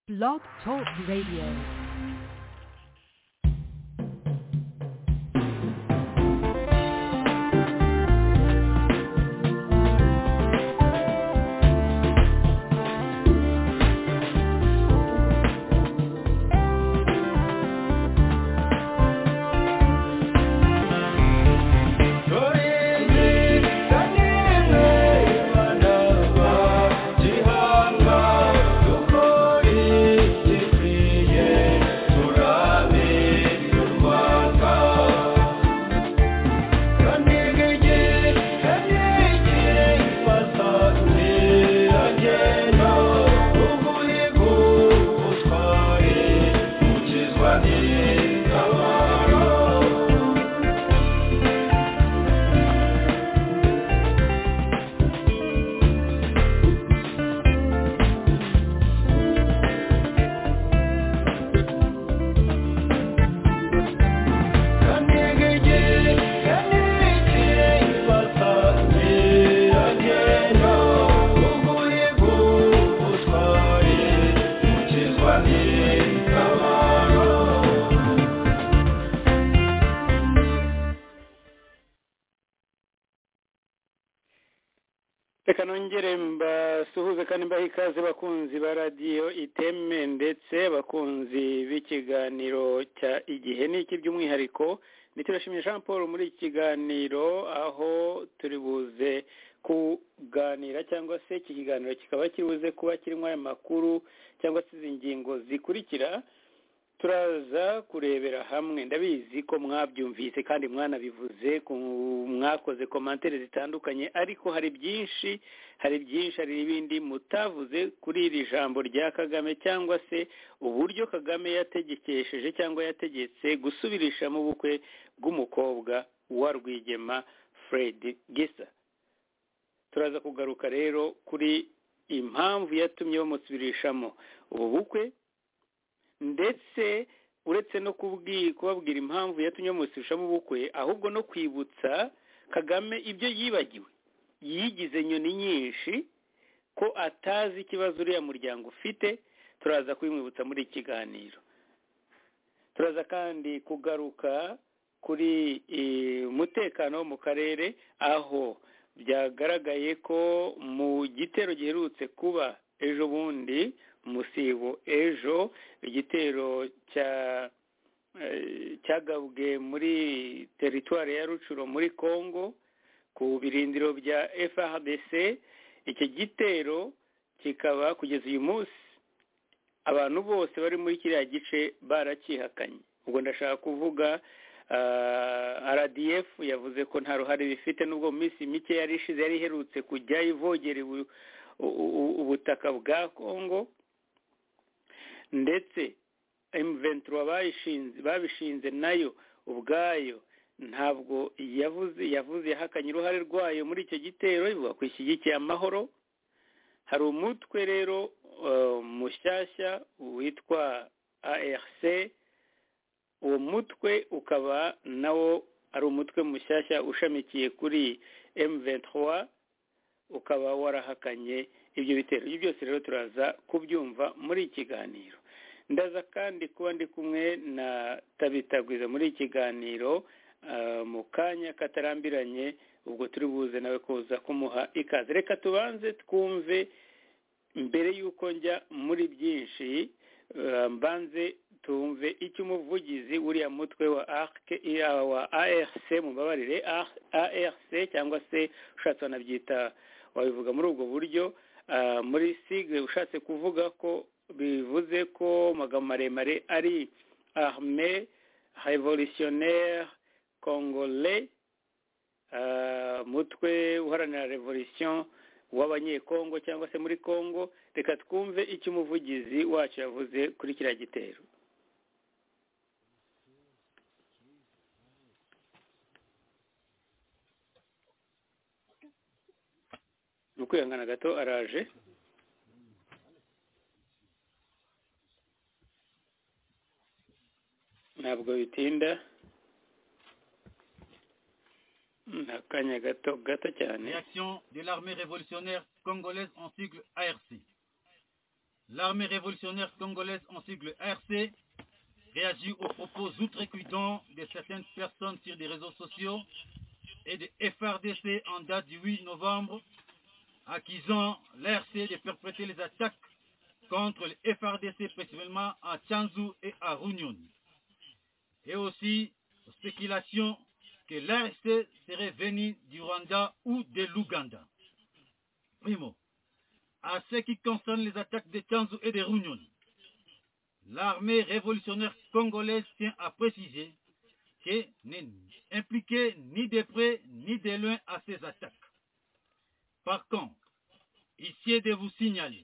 Blog Talk Radio. reka nongere mbasuhuze kandi mbahe ikaze bakunzi ba radiyo iteme ndetse bakunzi b'ikiganiro cya igihe n'iki by'umwihariko ntiturashimye jean paul muri iki kiganiro aho turi buze kuganira cyangwa se iki kiganiro kikaba kiri buze kuba kirimo aya makuru cyangwa se izi ngingo zikurikira turaza kurebera hamwe ndabizi ko mwabyumvise kandi mwanabivuze mwakoze komantere zitandukanye ariko hari byinshi hari byinshi hari n'ibindi mutavuze kuri iri jambo rya kagame cyangwa se uburyo kagame yategekesheje cyangwa yategetse gusubirishamo ubukwe bw'umukobwa wa rwigema fred gisa turaza kugaruka rero kuri impamvu yatumye bamusubirishamo ubu bukwe ndetse uretse no kubabwira impamvu yatumye bamusubirishamo ubukwe ahubwo no kwibutsa kagame ibyo yibagiwe yigize nyoni nyinshi ko atazi ikibazo uriya muryango ufite turaza kubimwibutsa muri iki kiganiro turaza kandi kugaruka kuri umutekano wo mu karere aho byagaragaye ko mu gitero giherutse kuba ejo bundi umusibo ejo igitero cyagabwe muri teritwari ya rucuro muri congo ku birindiro bya frdc iki gitero kikaba kugeza uyu munsi abantu bose bari muri kiriya gice barakihakanye ubwo ndashaka kuvuga rdf yavuze ko nta ruhare bifite n'ubwo mu minsi mike yari ishize yari iherutse kujya ivogera ubutaka bwa congo ndetse emuventuro babishinze nayo ubwayo ntabwo yavuze yavuze yahakanye uruhare rwayo muri icyo gitero ivuga ko ishyigikiye amahoro hari umutwe rero mushyashya witwa arc uwo mutwe ukaba nawo ari umutwe mushyashya ushamikiye kuri emuventuro ukaba warahakanye ibyo bitero ibyo byose rero turaza kubyumva muri kiganiro ndaza kandi kuba ndi kumwe na tabitagwiza muri kiganiro mu kanya katarambiranye ubwo turi buze nawe kuza kumuha ikaze reka tubanze twumve mbere y'uko njya muri byinshi mbanze tumve icyo umuvugizi w'uriya mutwe wa arc mubabarire arc cyangwa se ushatse wanabyita wabivuga muri ubwo buryo muri sigire ushatse kuvuga ko bivuze ko amagambo maremare ari arme revolutionnaire congolais mutwe uharanira revolution w'abanyekongo cyangwa se muri congo reka twumve icyo umuvugizi wacu yavuze kuri kiriya gitero ni ukwihangana gato araje ntabwo bitinda ni akanya gato gato cyane réaction de l'armée révolutionnaire congolaise en sigle ARC L'armée révolutionnaire congolaise en sigle RC réagit aux propos outrecuidants de certaines personnes sur les réseaux sociaux et de FRDC en date du 8 novembre, accusant l'RC de perpétrer les attaques contre le FRDC principalement à Tchanzu et à Runyon. Et aussi aux spéculations que l'RC serait venu du Rwanda ou de l'Ouganda. Primo, à ce qui concerne les attaques de Tchanzu et de Runyon, l'armée révolutionnaire congolaise tient à préciser que n'est impliquée ni de près ni de loin à ces attaques. Par contre, ici est de vous signaler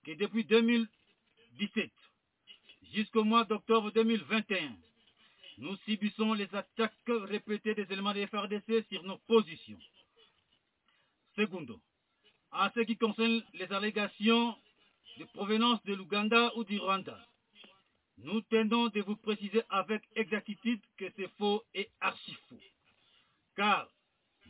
que depuis 2017 jusqu'au mois d'octobre 2021, nous subissons les attaques répétées des éléments de FRDC sur nos positions. Secondo, en ce qui concerne les allégations de provenance de l'Ouganda ou du Rwanda. Nous tenons de vous préciser avec exactitude que c'est faux et archi faux. Car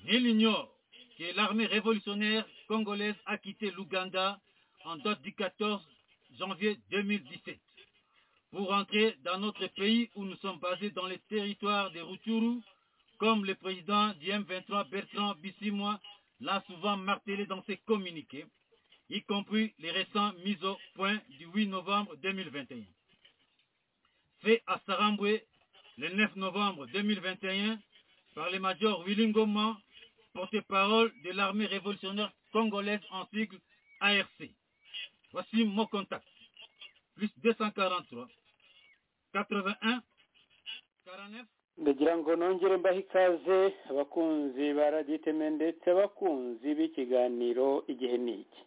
nul n'ignore que l'armée révolutionnaire congolaise a quitté l'Ouganda en date du 14 janvier 2017 pour entrer dans notre pays où nous sommes basés dans les territoires de Rutshuru, comme le président du M23 Bertrand Bissimois l'a souvent martelé dans ses communiqués y compris les récents mises au point du 8 novembre 2021. Fait à Saramboué le 9 novembre 2021 par le major Willingoma, porte-parole de l'armée révolutionnaire congolaise en sigle ARC. Voici mon contact. Plus 243 81 49 ndagira ngo nongere mbahe ikaze abakunzi ba radiyo iteme ndetse abakunzi b'ikiganiro igihe ni iki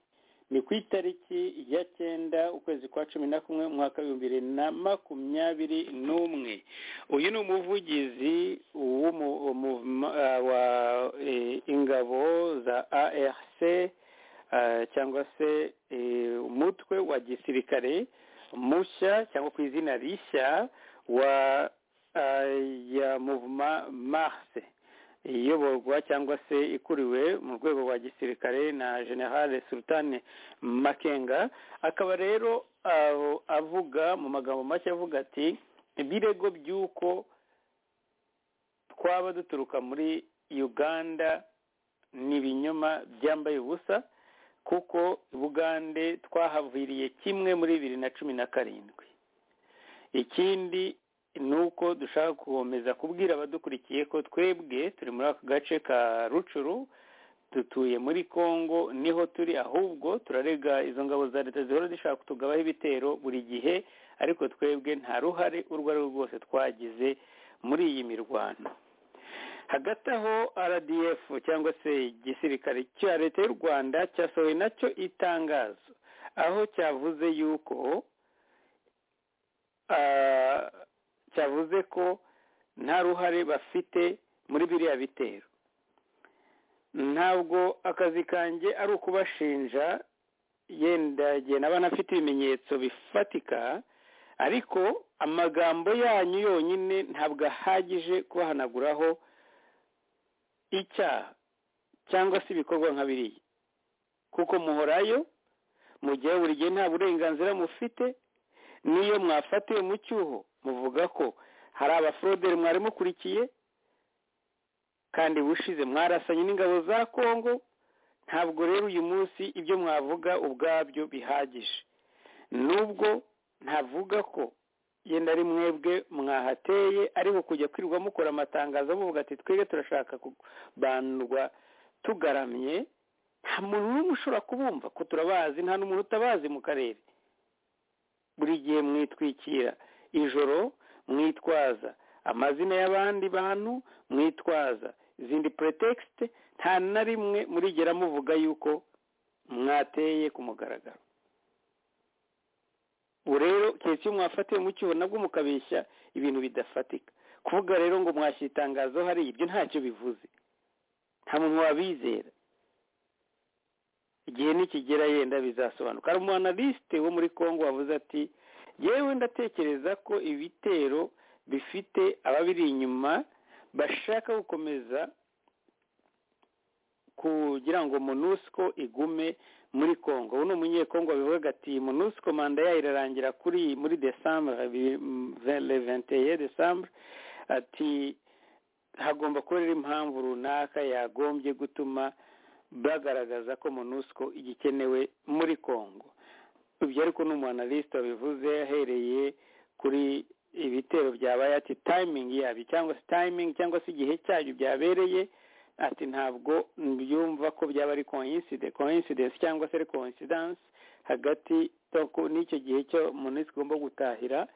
ni ku itariki ya cyenda ukwezi kwa cumi na kumwe umwaka w'ibihumbi bibiri na makumyabiri n'umwe uyu ni umuvugizi wa ingabo za arc cyangwa se umutwe wa gisirikare mushya cyangwa ku izina rishya wa ya muvuma marse iyoborwa cyangwa se ikuriwe mu rwego rwa gisirikare na general sultan makenga akaba rero avuga mu magambo make avuga ati ibirego by'uko twaba duturuka muri uganda ni ibinyoma byambaye ubusa kuko bugande twahaviriye kimwe muri bibiri na cumi na karindwi ikindi ni uko dushaka gukomeza kubwira abadukurikiye ko twebwe turi muri aka gace ka rucuru dutuye muri congo niho turi ahubwo turarega izo ngabo za leta zihora zishaka kutugabaho ibitero buri gihe ariko twebwe nta ruhare urwo ari rwo rwose twagize muri iyi mirwano hagati aho rdf cyangwa se igisirikare cya leta y'u rwanda cyasohoye nacyo itangazo aho cyavuze yuko cyavuze ko nta ruhare bafite muri biriya bitero ntabwo akazi kanjye ari ukubashinja yenda naba nafite ibimenyetso bifatika ariko amagambo yanyu yonyine ntabwo ahagije kubahanaguraho icyaha cyangwa se ibikorwa nka biriya kuko muhorayo mu gihe buri gihe nta burenganzira mufite n'iyo mwafatiwe mu cyuho muvuga ko hari abaforoderi mwari mukurikiye kandi bushize mwarasanye n'ingabo za kongo ntabwo rero uyu munsi ibyo mwavuga ubwabyo bihagije nubwo ntavuga ko yenda ari mwebwe mwahateye ariko kujya kwirirwa mukora amatangazo muvuga ati twebwe turashaka kubandwa tugaramye nta muntu n'umwe ushobora kubumva ko turabazi nta n'umuntu utabazi mu karere buri gihe mwitwikira ijoro mwitwaza amazina y'abandi bantu mwitwaza izindi puretekisite nta na rimwe murigera muvuga yuko mwateye ku mugaragaro ubu rero keretse iyo mwafatiwe mu cyuho nabwo mukabeshya ibintu bidafatika kuvuga rero ngo mwashyize itangazo hariya ibyo ntacyo bivuze nta muntu wabizera igihe nikigera yenda bizasobanuka hari umu wo muri congo wavuze ati yewe ndatekereza ko ibitero bifite ababiri inyuma bashaka gukomeza kugira ngo monusco igume muri congo ubu ni umunyekongo bivuga ati monusco manda yayo irarangira kuri muri desambure ventiye desambure ati hagomba kuba rero impamvu runaka yagombye gutuma bagaragaza ko monusco igikenewe muri congo ibyo ariko ni umuanalisite bivuze ahereye kuri ibitero byabaye ati tayimingi yabyo cyangwa se tayimingi cyangwa se igihe cyabyo byabereye ati ntabwo byumva ko byaba ari koyinside koyinsidensi cyangwa se ari koyinsidansi hagati n'icyo gihe cyo munsi igomba gutahira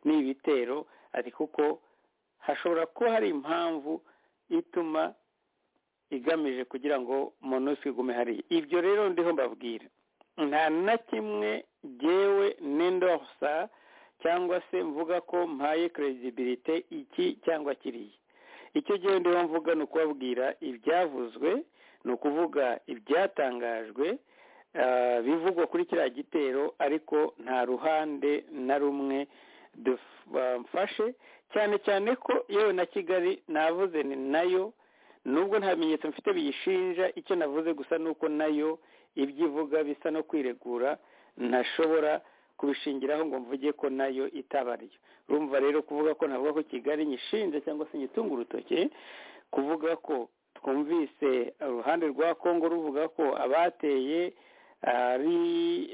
n'ibitero ati kuko hashobora kuba hari impamvu ituma igamije kugira ngo munsi igume hariya ibyo rero ndiho mbabwira nta na kimwe ngewe n'indorsa cyangwa se mvuga ko mpaye kerezibilite iki cyangwa kiriya icyo gihenda mvuga ni ukubabwira ibyavuzwe ni ukuvuga ibyatangajwe bivugwa kuri kiriya gitero ariko nta ruhande na rumwe dufashe cyane cyane ko yewe na kigali navuze ni nayo nubwo nta bimenyetso mfite biyishinja icyo navuze gusa ni uko nayo ibyo ivuga bisa no kwiregura ntashobora kubishingiraho ngo mvuge ko nayo itabaryo urumva rero kuvuga ko navuga ko kigali nyishinja cyangwa se nyitunga urutoki kuvuga ko twumvise uruhande rwa congo ruvuga ko abateye ari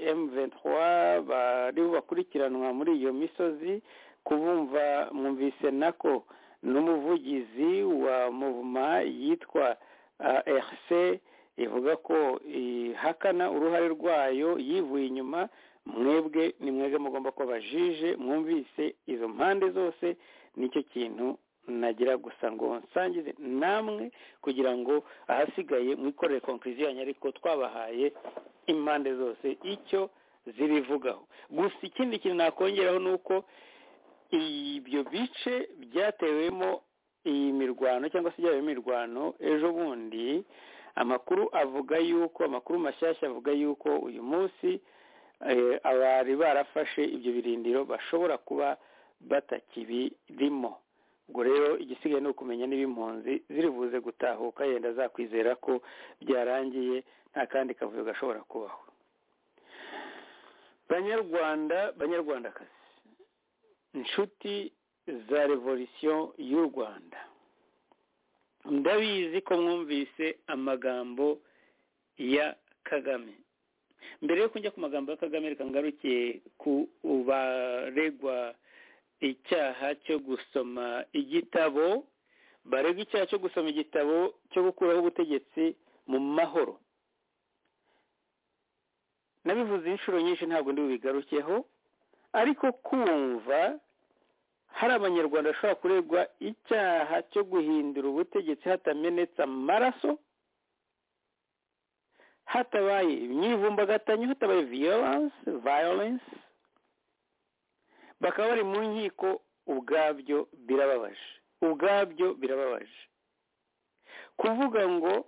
M23 bari bakurikiranwa muri iyo misozi kubumva mwumvise nako n'umuvugizi wa muvuma yitwa RC ivuga ko ihakana uruhare rwayo yivuye inyuma mwebwe ni mwebwe mugomba ko bajije mwumvise izo mpande zose nicyo kintu nagira gusa ngo nsangize namwe kugira ngo ahasigaye mwikorere konkiziyanya ariko twabahaye impande zose icyo zibivugaho gusa ikindi kintu nakongeraho ni uko ibyo bice byatewemo iyi mirwano cyangwa se byaba imirwano ejo bundi amakuru avuga yuko amakuru mashyashya avuga yuko uyu munsi abari barafashe ibyo birindiro bashobora kuba batakibirimo ubwo rero igisigaye ni ukumenya n'ib'impunzi ziribuze gutahuka yenda zakwizera ko byarangiye nta kandi kavuyo gashobora kubaho banyarwanda banyarwandakazi inshuti za revolisiyo y'u rwanda ndabizi ko mwumvise amagambo ya kagame mbere yo kujya ku magambo ya kagame reka ngarukiye ku baregwa icyaha cyo gusoma igitabo baregwa icyaha cyo gusoma igitabo cyo gukuraho ubutegetsi mu mahoro nabivuze inshuro nyinshi ntabwo ndi bubigarukeho ariko kumva hari abanyarwanda bashobora kuregwa icyaha cyo guhindura ubutegetsi hatamenetse amaraso hatabaye imyivumbagatanyo hatabaye viyoranse vayorense bakaba bari mu nkiko ubwabyo birababaje ubwabyo birababaje kuvuga ngo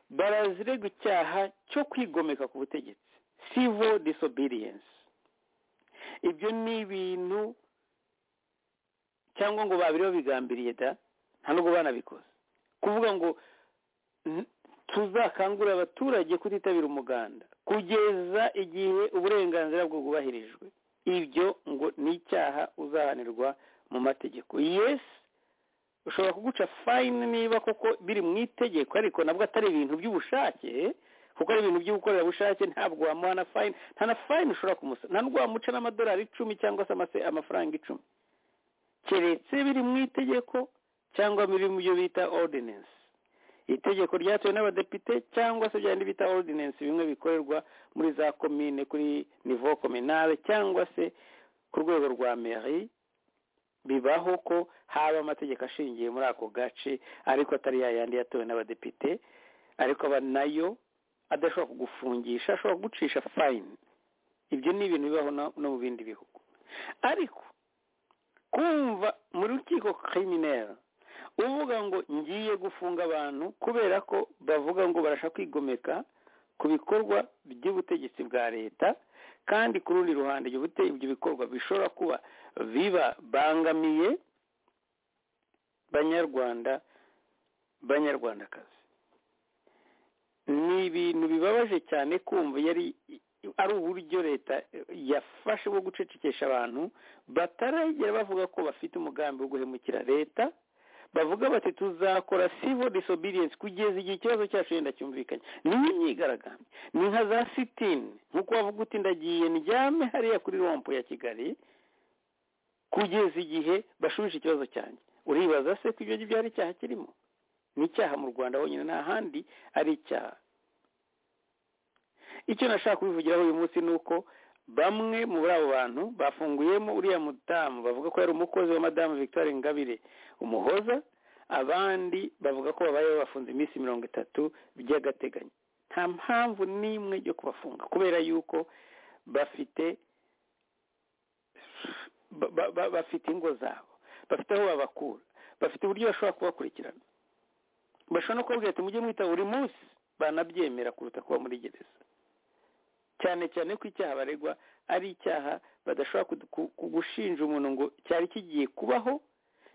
barazirega icyaha cyo kwigomeka ku butegetsi civil disobedience ibyo ni ibintu cyangwa ngo babiriho bigambiriye da nta nubwo banabikoze kuvuga ngo tuzakangurira abaturage kutitabira umuganda kugeza igihe uburenganzira bwo bwubahirijwe ibyo ngo ni icyaha uzahanirwa mu mategeko yesi ushobora kuguca fayini niba koko biri mu itegeko ariko nabwo atari ibintu by'ubushake kuko ari ibintu by'ubukorerabushake ntabwo wamuha na fayini nta na fayini ushobora kumusaba nta nubwo wamuca n'amadolari icumi cyangwa se amafaranga icumi keretse biri mu itegeko cyangwa biri mu byo bita ordinance itegeko ryatowe n'abadepite cyangwa se byandi bita ordinance bimwe bikorerwa muri za komine kuri nivo kominale cyangwa se ku rwego rwa meri bibaho ko haba amategeko ashingiye muri ako gace ariko atari yayandi yatowe n'abadepite ariko aba nayo adashobora kugufungisha ashobora kugucisha fayini ibyo ni ibintu bibaho no mu bindi bihugu ariko kumva mu rukiko kirimineri uvuga ngo ngiye gufunga abantu kubera ko bavuga ngo barashaka kwigomeka ku bikorwa by'ubutegetsi bwa leta kandi ku rundi ruhande ibyo bikorwa bishobora kuba bibabangamiye banyarwanda banyarwandakazi ni ibintu bibabaje cyane kumva yari ari uburyo leta yafashe bwo gucecekesha abantu bataragera bavuga ko bafite umugambi wo guhemukira leta bavuga bati tuzakora civil disobedience kugeza igihe ikibazo cyacu yenda cyumvikanye niyo imyigaragambyo ni nka za sitini nk'uko wavuga uti ndagiye ndyame hariya kuri rompo ya kigali kugeza igihe bashubije ikibazo cyanjye uribaza se ko ibyo ngibyo hari icyaha kirimo ni icyaha mu rwanda honyine nta handi ari icyaha icyo nashaka kubivugiraho uyu munsi ni uko bamwe muri abo bantu bafunguyemo uriya mudamu bavuga ko yari umukozi wa madamu victoire ingabire umuhoza abandi bavuga ko babaye bafunze iminsi mirongo itatu by'agateganyo nta mpamvu n'imwe yo kubafunga kubera yuko bafite bafite ingo zabo bafite aho babakura bafite uburyo bashobora kubakurikirana bashobora no kubabwira ati mujye mwita buri munsi banabyemera kuruta kuba muri gereza cyane cyane ko icyaha baregwa ari icyaha badashobora gushinja umuntu ngo cyari kigiye kubaho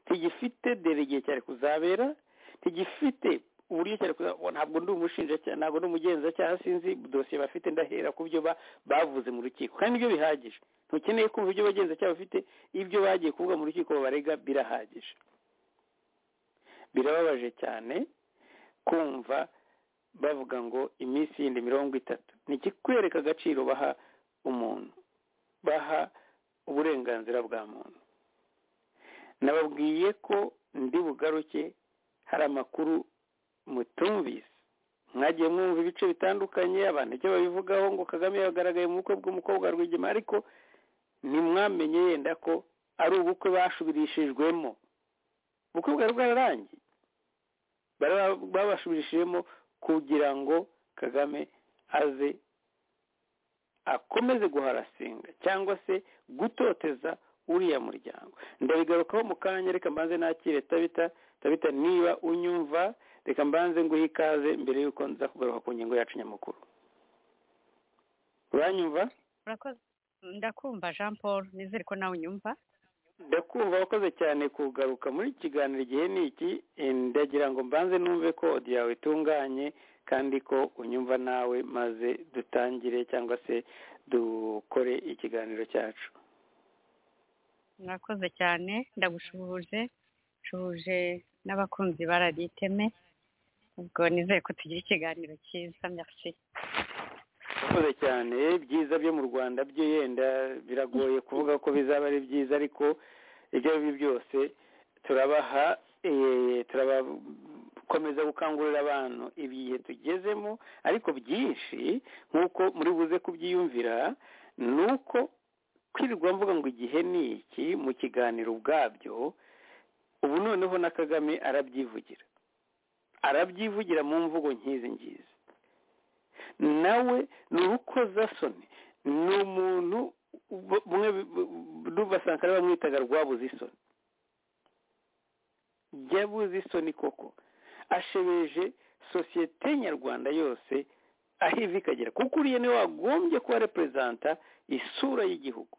ntigifite dore igihe cyari kuzabera ntigifite uburyo cyari kuzabona ntabwo ndi umushinjacyaha ntabwo ndi umugenzacyaha sinzi dosiye bafite ndahera ku byo bavuze mu rukiko kandi nibyo bihagije ntukeneye kumva ibyo bagenzacyaha bafite ibyo bagiye kuvuga mu rukiko barega birahagije birababaje cyane kumva bavuga ngo iminsi yindi mirongo itatu ni ikikwereka agaciro baha umuntu baha uburenganzira bwa muntu nababwiye ko ndi bugaruke hari amakuru mutumvise mwagiye mwumva ibice bitandukanye abantu icyo babivugaho ngo kagame yagaragaye mu bukwe bw'umukobwa rwigema ariko ntimwamenye yenda ko ari ubukwe bashubirishijwemo ubukwe bwari bwararangiye babashubirishijemo kugira ngo kagame aze akomeze guharasinga cyangwa se gutoteza uriya muryango ndabigarukaho mu kanya reka mbanze nakire tabita tabita niba unyumva reka mbanze nguhe ikaze mbere y'uko nza kugaruka ku ngingo yacu nyamukuru uranyumva ndakumva jean paul nizere ko nawe unyumva ndakumva wakoze cyane kugaruka muri iki kiganiro igihe ni iki ndagira ngo mbanze numve ko odiyo yawe itunganye kandi ko unyumva nawe maze dutangire cyangwa se dukore ikiganiro cyacu mwakoze cyane ndagushuhuje nshuhuje n'abakunzi barariteme ubwo nizere ko tugira ikiganiro cyiza merci murakoze cyane byiza byo mu rwanda byo yenda biragoye kuvuga ko bizaba ari byiza ariko ibyo ari byo byose turabaha turabakomeza gukangurira abantu ibihe tugezemo ariko byinshi nk'uko muri buze kubyiyumvira ni uko kwirirwa mvuga ngo igihe ni iki mu kiganiro ubwabyo ubu noneho na kagame arabyivugira arabyivugira mu mvugo nkizi ngizi nawe ni urukozasoni ni umuntu bumwe basanga bamwitaga rwabuze isoni ryabuze isoni koko ashebeje sosiyete nyarwanda yose aho ivi ikagera kuko uriya niwe wagombye kuba reperezanta isura y'igihugu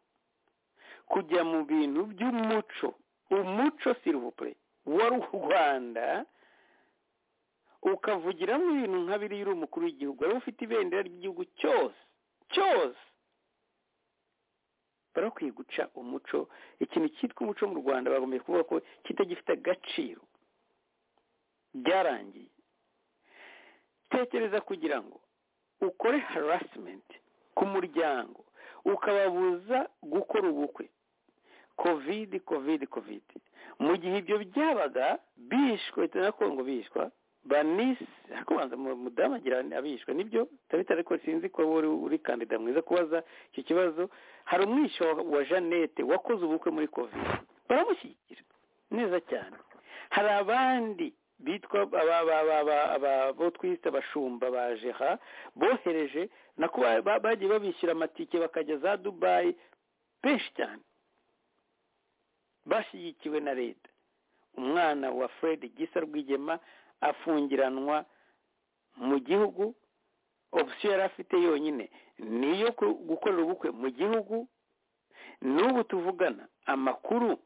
kujya mu bintu by'umuco umuco sirivupure wa rwanda ukavugiramo ibintu nka biriya uri umukuru w'igihugu wari ufite ibendera ry'igihugu cyose cyose barakwiye guca umuco ikintu cyitwa umuco mu rwanda bagombye kuvuga ko kitagifite agaciro byarangiye tekereza kugira ngo ukore harasimenti ku muryango ukababuza gukora ubukwe kovidi kovidi kovidi mu gihe ibyo byabaga bishwe na kongo bishwa banisi kubanza mudamu agira abishwe nibyo tabita ariko sinzi ko wowe uri kandida mwiza kubaza icyo kibazo hari umwisho wa jeannette wakoze ubukwe muri kovide baramushyigikira neza cyane hari abandi bitwa abo twita abashumba ba jeha bohereje nako bagiye babishyura amatike bakajya za dubayi benshi cyane bashyigikiwe na leta umwana wa fred gisa rwigema afungiranwa mu gihugu opsiyo yari afite yonyine ni iyo gukorera ubukwe mu gihugu n'ubu tuvugana amakuru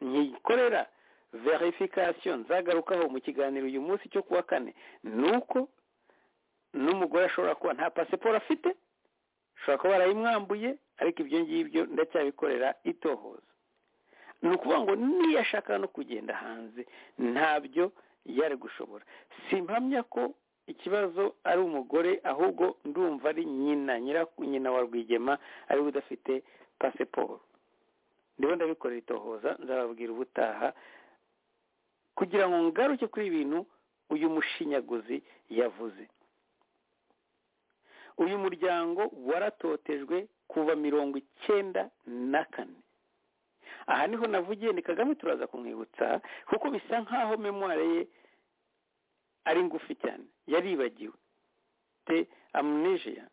nyikorera verifikasiyo nzagarukaho mu kiganiro uyu munsi cyo kuwa kane ni uko n'umugore ashobora kuba nta pasiporo afite ashobora kuba barayimwambuye ariko ibyo ngibyo ndacyabikorera itohoza ni ukuvuga ngo niyo ashaka no kugenda hanze ntabyo yari gushobora simpamya ko ikibazo ari umugore ahubwo ndumva ari nyina nyina wa rwigema ariwe udafite pasiporo ndabona ndabikorera itohoza nzababwira ubutaha kugira ngo ngaruke kuri ibintu uyu mushinyaguzi yavuze uyu muryango waratotejwe kuva mirongo icyenda na kane aha niho navugiye ni kagame turaza kumwibutsa kuko bisa nk'aho memware ye ari ngufi cyane yaribagiwe te amunejeya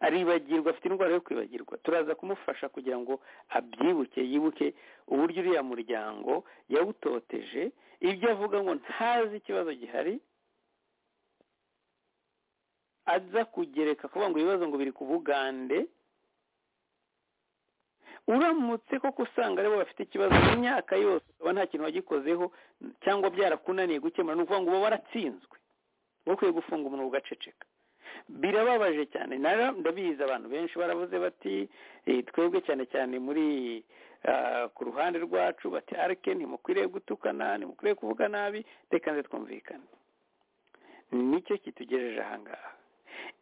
aribagirwa afite indwara yo kwibagirwa turaza kumufasha kugira ngo abyibuke yibuke uburyo uriya muryango yawutoteje ibyo avuga ngo ntazi ikibazo gihari aza kugereka kuvuga ngo ibibazo ngo biri ku bugande uramutse koko usanga aribo bafite ikibazo mu myaka yose ukaba nta kintu wagikozeho cyangwa byarakunaniye gukemura ni ukuvuga ngo uba waratsinzwe ukwiye gufunga umuntu ugaceceka birababaje cyane ndabizi abantu benshi baravuze bati twebwe cyane cyane muri ku ruhande rwacu bati arike ntimukwiriye gutukana ntimukwiriye kuvuga nabi reka nze twumvikane nicyo kitugejeje ahangaha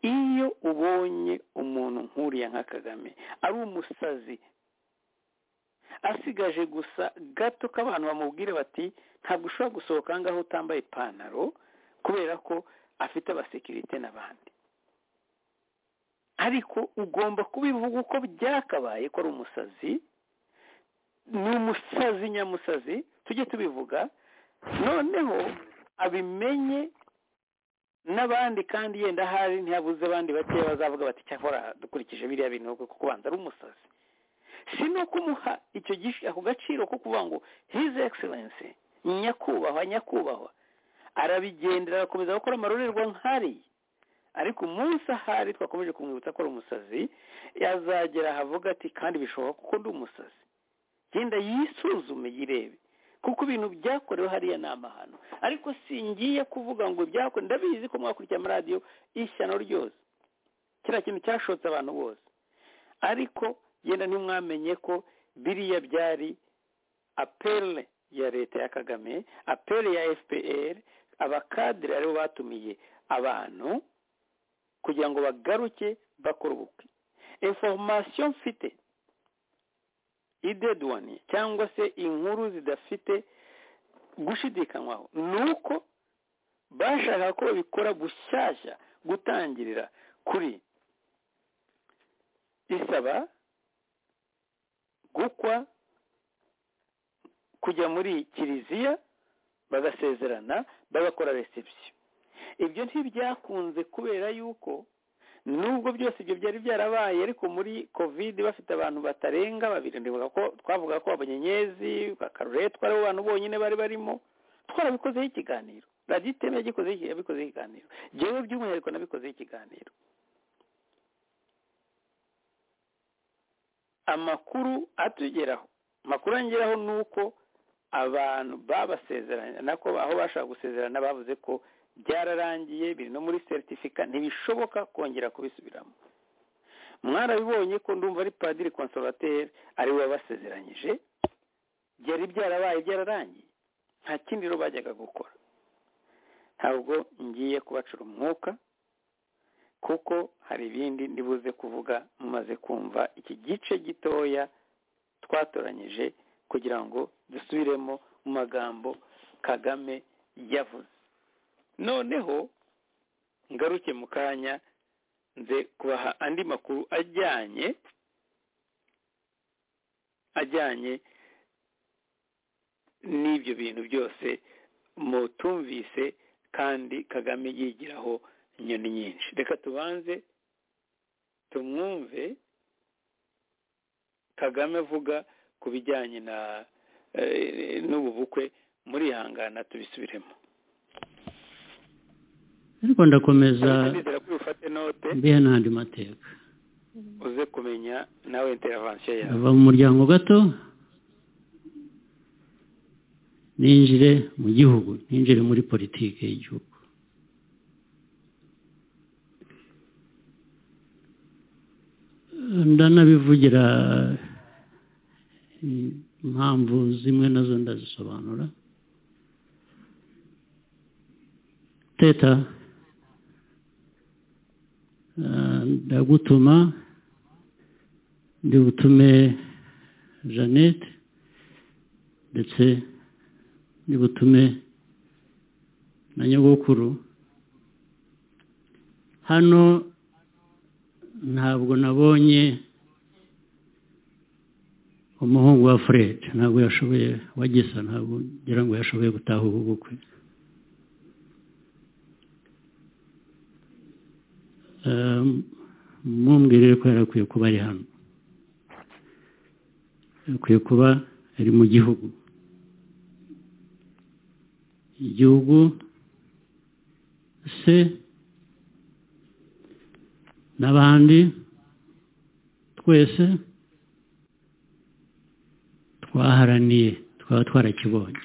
iyo ubonye umuntu nk'uriya nka kagame ari umusazi asigaje gusa gato k'abantu bamubwire bati ntabwo ushobora gusohoka ahangaha utambaye ipantaro kubera ko afite abasekirite n'abandi ariko ugomba kubivuga uko byakabaye ko ari umusazi ni umusazi nyamusazi tujye tubivuga noneho abimenye n'abandi kandi yenda ahari ntihabuze abandi bakeya bazavuga bati cyakora dukurikije biriya bintu kuko kubanza ari umusazi si no kumuha icyo ako gaciro ko kuvuga ngo hizi egiserensi nyakubahwa nyakubahwa arabigendera agakomeza gukora amarorerwa nk'ari ariko umunsi ahari twakomeje kumwibutsa ko ari umusazi yazagera ahavuga ati kandi bishoboka kuko ndi umusazi genda yisuzume yirebe kuko ibintu byakorewe hariya ni amahano ariko singiye kuvuga ngo byakorewe ndabizi ko mwakurikira amaradiyo ishyano ryose kiriya kintu cyashotse abantu bose ariko genda ntimwamenye ko biriya byari apele ya leta ya kagame apele ya fpr abakadire aribo batumiye abantu kugira ngo bagaruke bakora ubukwe information mfite idedwani cyangwa se inkuru zidafite gushidikanywaho ni uko bashaka ko babikora gushyashya gutangirira kuri isaba gukwa kujya muri kiliziya bagasezerana bagakora reception ibyo ntibyakunze kubera yuko nubwo byose ibyo byari byarabaye ariko muri covid bafite abantu batarenga babiri ndibuka ko twavuga ko abanyenyezi bakaruretwa aribo bantu bonyine bari barimo twarabikozeho ikiganiro radiyo iteme yabikozeho ikiganiro njyewe by'umwihariko nabikozeho ikiganiro amakuru atugeraho amakuru angeraho ni uko abantu babasezeranya nako aho bashaka gusezerana bavuze ko byararangiye biri no muri seritifika ntibishoboka kongera kubisubiramo mwarabibonye ko ndumva ari padiri konsorateri ari we wabasezeranyije byari byarabaye byararangiye nta kindi rero bajyaga gukora ntabwo ngiye kubacura umwuka kuko hari ibindi ndibuze kuvuga mumaze kumva iki gice gitoya twatoranyije kugira ngo dusubiremo mu magambo kagame yavuze noneho ngaruke mu kanya nze kubaha andi makuru ajyanye ajyanye n'ibyo bintu byose mutumvise kandi kagame yigiraho inyoni nyinshi reka tubanze tumwumve kagame avuga ku bijyanye na n'ubu bukwe murihangana tubisubiremo ariko ndakomeza ndizera ko ufate note mbihe n'andi mateka uze kumenya nawe interavansiyo yawe ava mu muryango gato ninjire mu gihugu ninjire muri politiki y'igihugu ndanabivugira impamvu zimwe nazo ndazisobanura teta eh, ndagutuma ndi butume jeannette ndetse ndi butume na nyogokuru hano ntabwo nabonye umuhungu wa fred ntabwo yashoboye wa gisa ntabwo ngira ngo yashoboye gutaha ubu bukwe Eh, mumbwirire ko yarakwiye kuba ari hano akwiye kuba ari mu gihugu igihugu se n'abandi twese twaharaniye twaba twarakibonye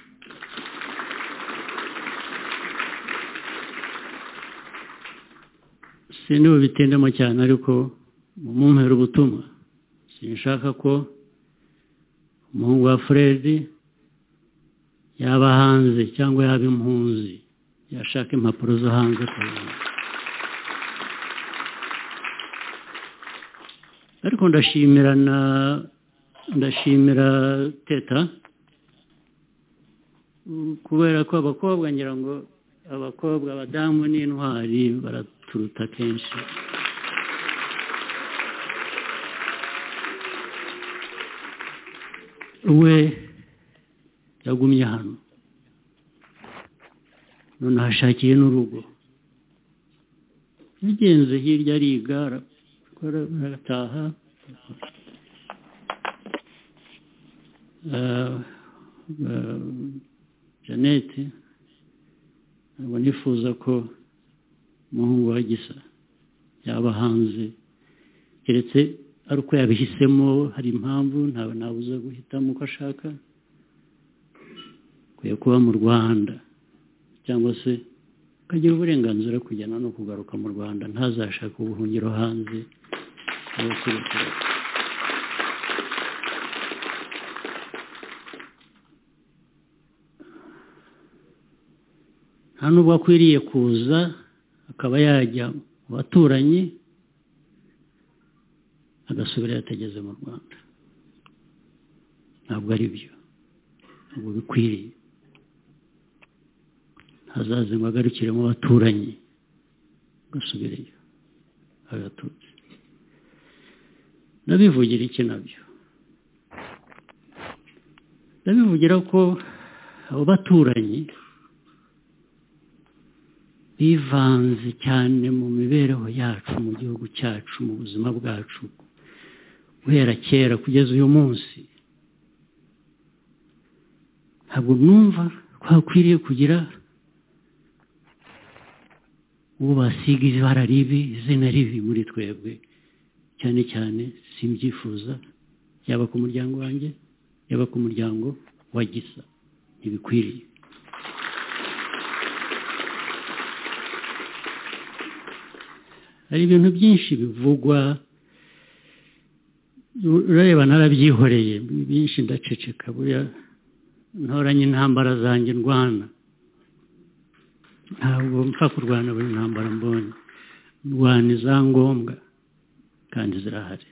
sindi bubitindemo cyane ariko mumumpera ubutumwa sinshaka ko umuhungu wa fred yaba hanze cyangwa yaba impunzi yashaka impapuro zo hanze kuzana ariko ndashimira na ndashimira teta Mm, kubera ko abakobwa ngira ngo abakobwa abadamu ni intwari baraturuta kenshi we yagumye hano none ahashakiye n'urugo yagenze hirya ariga arakora arataha Eh, eh, jeannette ntabwo nifuza ko umuhungu wa gisa yaba hanze keretse ari uko yabihisemo hari impamvu ntawe nabuza guhitamo uko ashaka akwiye kuba mu rwanda cyangwa se akagira uburenganzira kujyana no kugaruka mu rwanda ntazashake ubuhungiro hanze cyangwa se gukora. nta nubwo akwiriye kuza akaba yajya mu baturanyi agasubira yatageze mu rwanda ntabwo ari byo ntabwo bikwiriye hazaze ngo agarukire mu baturanyi agasubireyo agatutse ndabivugira iki nabyo ndabivugira ko abo baturanyi bivanze cyane mu mibereho yacu mu gihugu cyacu mu buzima bwacu guhera kera kugeza uyu munsi ntabwo numva twakwiriye kugira uwo basiga ibara ribi izina ribi muri twebwe cyane cyane simbyifuza yaba ku muryango wanjye yaba ku muryango wa gisa ntibikwiriye hari ibintu byinshi bivugwa urareba narabyihoreye byinshi ndaceceka buriya ntoranye intambara zanjye ndwana ntabwo mpfa kurwana buri ntambara mbonye ndwana iza ngombwa kandi zirahari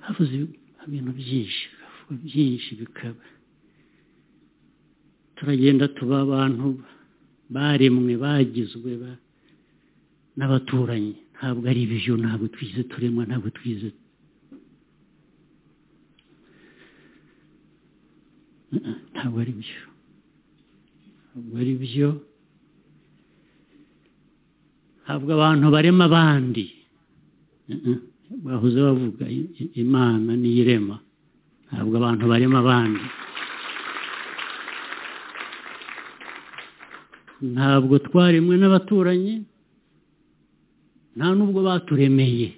havuze ibintu byinshi havugwa byinshi bikaba turagenda tuba abantu baremwe bagizwe ba- n'abaturanyi ntabwo ari ibyo ntabwo twize turemwa ntabwo twize Mm, ntabwo ari byo ntabwo ari byo ntabwo abantu barema abandi Mm, bahoze bavuga i- i- imana niyo irema ntabwo abantu barema abandi ntabwo twaremwe n'abaturanyi nta nubwo baturemeye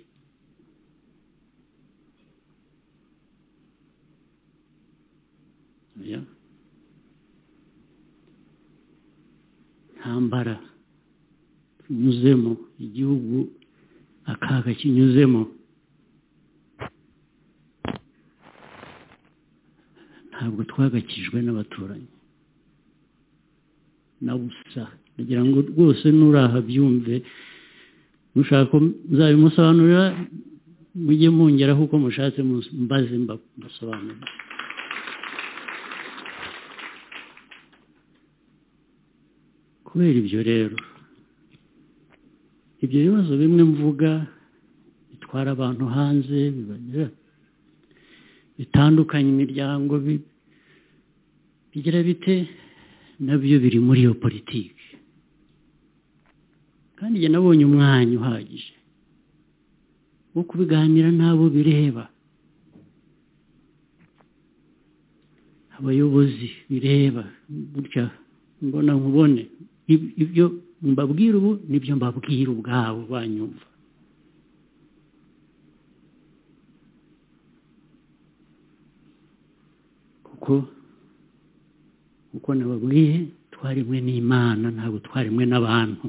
Ya. ntambara unyuzemo igihugu akaga kinyuzemo ntabwo twagakijwe n'abaturanyi na busa kugira ngo rwose nuraha byumve mushaka nzabimusobanurira mujye mungeraho uko mushatse mbaze mbasobanurira kubera ibyo rero ibyo bibazo bimwe mvuga bitwara abantu hanze bibagera bitandukanye imiryango bigira bite nabyo biri muri iyo politiki kandi njye nabonye umwanya uhagije wo kubiganira n'abo bireba abayobozi bireba gutya mbona nkubone ibyo mbabwira ubu nibyo mbabwira ubwabo banyumva kuko uko nababwiye twarimwe n'imana ntabwo twarimwe n'abantu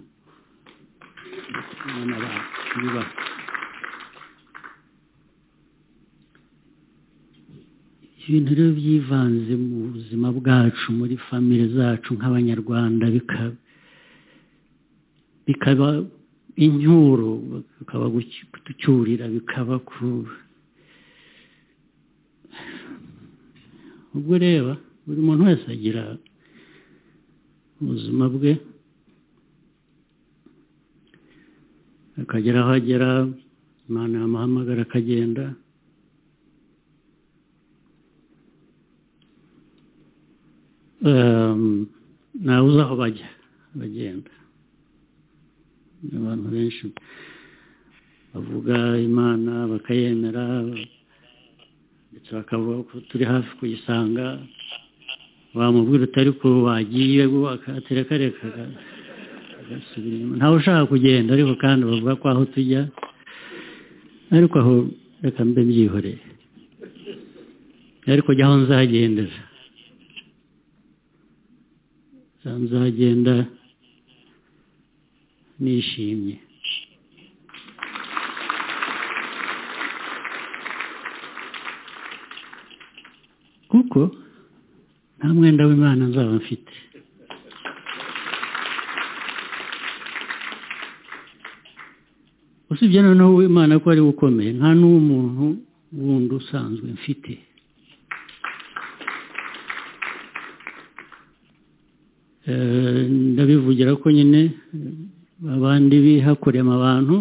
ibintu rero byivanze mu buzima bwacu muri famire zacu nk'abanyarwanda bikaba inyuro bikaba gucyurira bikaba ubwo ureba buri muntu wese agira ubuzima bwe akagera aho agera imana yamuhamagara akagenda ntawe uzi aho bajya bagenda abantu benshi bavuga imana bakayemera ndetse bakavuga ko turi hafi kuyisanga wamubwira utari ko wagiye akatereka reka agasubira inyuma ntawe ushaka kugenda ariko kandi bavuga ko aho tujya ariko aho reka mbe mbyihoreye ariko jya aho nzagendera nzagenda nishimye kuko nta mwenda w'imana nzaba mfite usibye noneho w'imana ko ari we ukomeye nta n'uw'umuntu wundi usanzwe mfite ndabivugira ko nyine abandi bihakorema abantu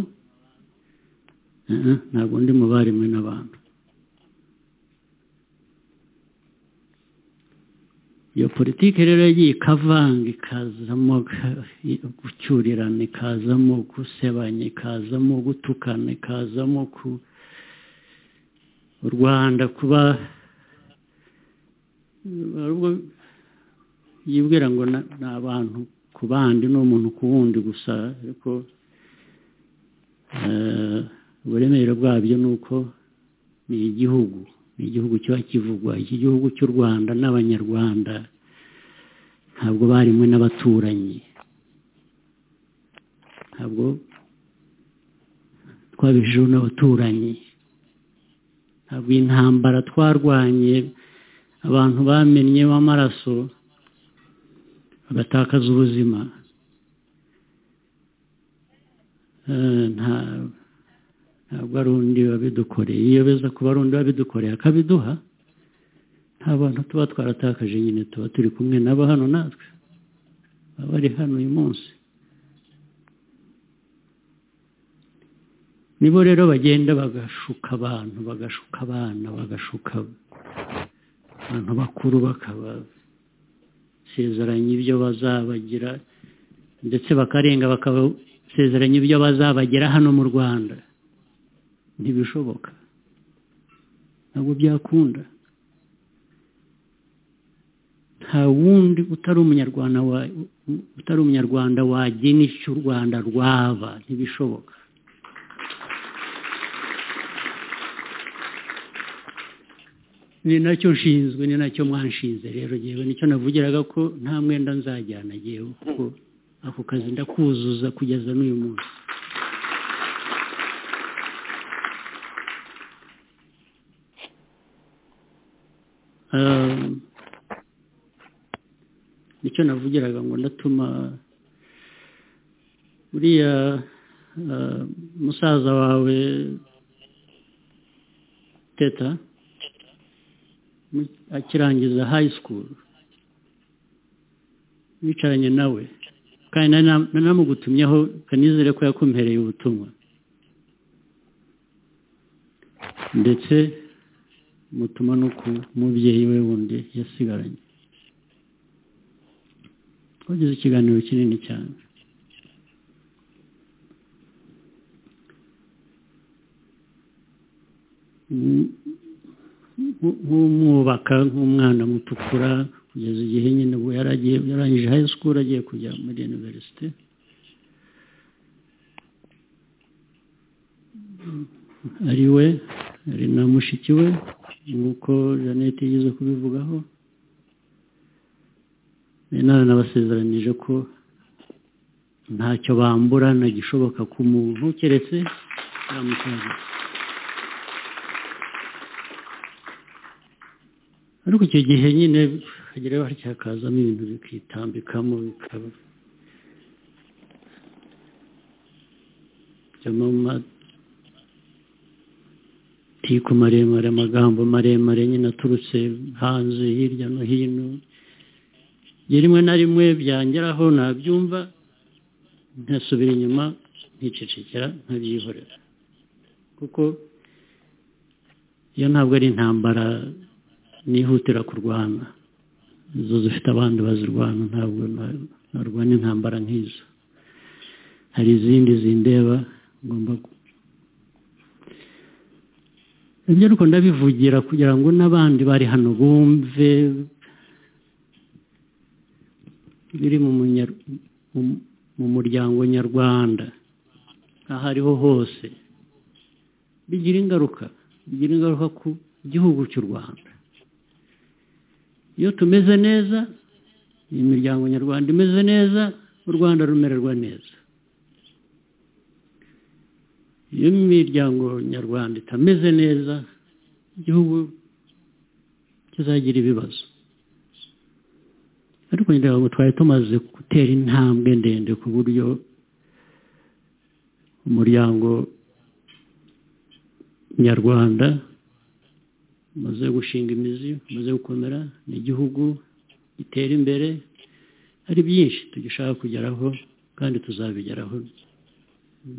ntabwo ndi mu barimwe n'abantu iyo politiki rero yagiye ikavanga ikazamo gucyurirana ikazamo gusebanya ikazamo gutukana ikazamo ku u rwanda kuba yibwira ngo ni abantu ku bandi ni umuntu ku wundi gusa ariko uburemere bwabyo ni uko ni igihugu ni igihugu kiba kivugwa iki gihugu cy'u rwanda n'abanyarwanda ntabwo barimwe n'abaturanyi ntabwo twabijeho n'abaturanyi ntabwo intambara twarwanye abantu bamennye b'amaraso bagatakaza ubuzima ntabwo ari undi wabidukoreye iyo beza kuba ari undi wabidukoreye akabiduha nta bantu tuba twaratakaje nyine tuba turi kumwe nabo hano natwe baba bari hano uyu munsi nibo rero bagenda bagashuka abantu bagashuka abana bagashuka abantu bakuru bakaba basezeranya ibyo bazabagira ndetse bakarenga bakabasezeranya ibyo bazabagira hano mu rwanda ntibishoboka ntabwo byakunda nta wundi utari umunyarwanda utari umunyarwanda wagena icyo u rwanda rwaba ntibishoboka ni nacyo nshinzwe ni nacyo mwanshinze rero ngewe nicyo navugiraga ko nta mwenda nzajyana ngewe kuko ako kazi ndakuzuza kugeza n'uyu munsi nicyo navugiraga ngo ndatuma uriya musaza wawe teta akirangiza hayi sikuru wicaranye nawe kandi nanamugutumyeho kanizere ko yakumpereye ubutumwa ndetse mutuma no ku mubyeyi we wundi yasigaranye wagize ikiganiro kinini cyane nk'umwubaka nk'umwana mutukura kugeza igihe nyine ubwo yaragiye yarangije hayi sikuru agiye kujya muri iniverisite ari we ari na mushiki we nk'uko jeannette yigeze kubivugaho inama nabasezeranije ko ntacyo bambura ntagishoboka ku muntu keretse yamusangiye ariko icyo gihe nyine hagera hakazamo ibintu bikitambikamo bikaba mu matiko maremare amagambo maremare nyine aturutse hanze hirya no hino rimwe na rimwe byangeraho nabyumva ntasubira inyuma nkicecekera nkabyihorera kuko iyo ntabwo ari intambara nihutira kurwana izo zifite abandi bazirwana ntabwo narwana intambara nk'izo hari izindi zindeba ngomba ibyo ariko ndabivugira kugira ngo n'abandi bari hano bumve biri mu muryango nyarwanda aho ariho hose bigira ingaruka bigira ingaruka ku gihugu cy'u rwanda iyo tumeze neza iyi miryango nyarwanda imeze neza u rwanda rumererwa neza iyo imiryango nyarwanda itameze neza igihugu kizagira ibibazo ariko ngira ngo twari tumaze gutera intambwe ndende ku buryo umuryango nyarwanda umaze gushinga imizi umaze gukomera ni igihugu gitera imbere hari byinshi tugishaka kugeraho kandi tuzabigeraho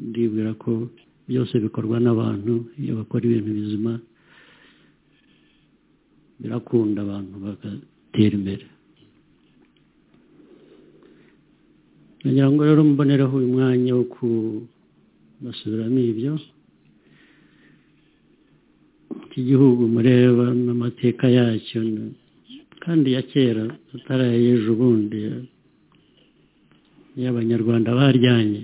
ndibwira ko byose bikorwa n'abantu iyo bakora ibintu bizima birakunda abantu bagatera imbere ngira ngo rero mbonereho uyu mwanya wo kubasubiramo ibyo iki gihugu mureba n'amateka yacyo kandi ya kera atarayeje ubundi y'abanyarwanda baryanye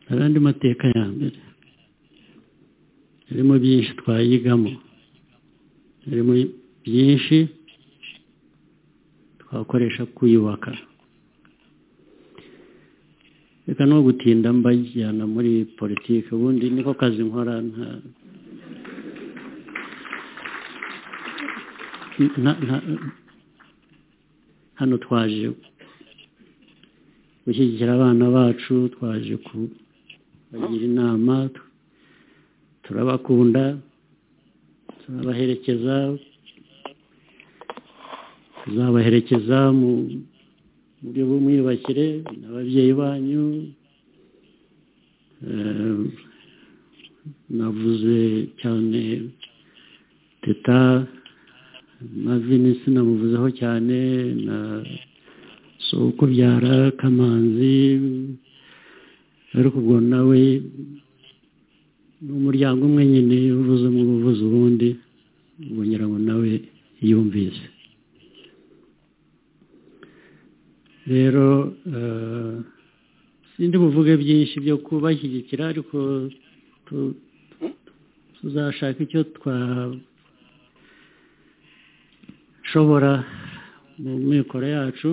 hari andi mateka ya mbere harimo byinshi twayigamo harimo byinshi twakoresha kuyubaka reka no gutinda mbajyana muri politiki ubundi niko kazi nkora nta hano twaje gushyigikira abana bacu twaje kubagira inama turabakunda turabaherekeza tuzabaherekeza mu buryo bw'umwiyubakire n'ababyeyi banyu navuze cyane teta na vinisi namuvuzeho cyane na sokubyara kamanzi ariko ubwo nawe ni umuryango umwe nyine uvuze umwe uvuze ubundi ubongera ngo nawe yumvise rero sindi buvuge byinshi byo kubashyigikira ariko tuzashaka icyo twashobora mu mikoro yacu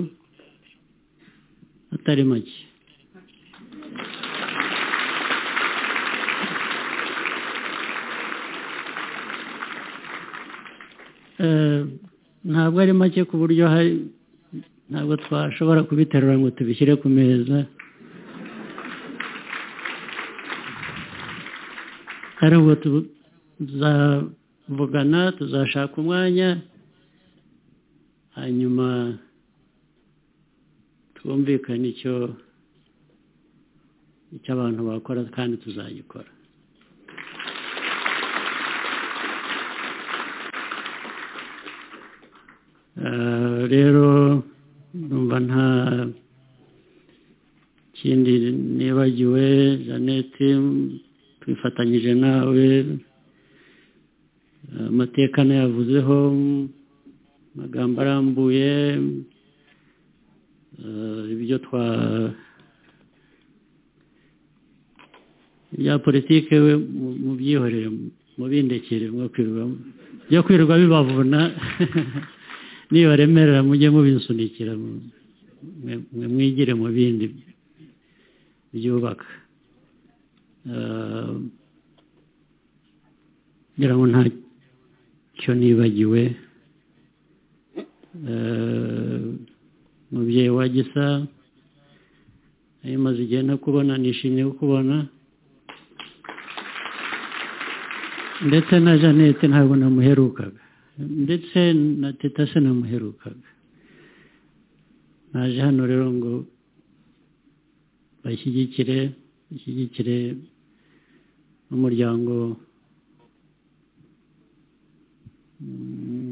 atari make ntabwo ari make ku buryo hari ntabwo twashobora kubiterura ngo tubishyire ku meza kandi ubwo tuzavugana tuzashaka umwanya hanyuma twumvikane icyo icyo abantu bakora kandi tuzagikora rero numva nta kindi nibagiwe janete twifatanyije nawe amateka nayavuzeho amagambo arambuye ibyo twa ibya politiki we mubyihorere mubindekere mwakwirwa byo kwirirwa bibavuna nibaremerera mujye mubisunikira mwe mwigire mu bindi byubaka ngira ngo ntacyo nibagiwe umubyeyi wa gisa iyo umaze igihe ntakubona nishimiye kukubona ndetse na janete ntabwo namuherukaga ndetse na teta se namuherukaga naje hano rero ngo bashyigikire bashyigikire n'umuryango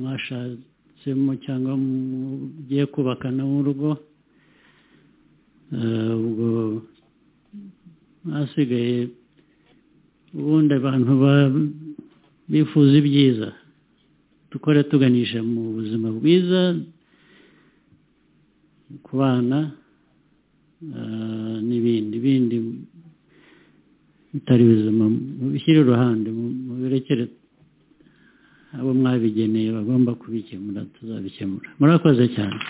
mwashatsemo cyangwa mugiye kubakana urugo ubwo hasigaye ubundi abantu bifuza ibyiza dukora tuganisha mu buzima bwiza ku bana n'ibindi bindi bitari bizima mubishyire iruhande mubirekere abo mwabigeneye bagomba kubikemura tuzabikemura murakoze cyane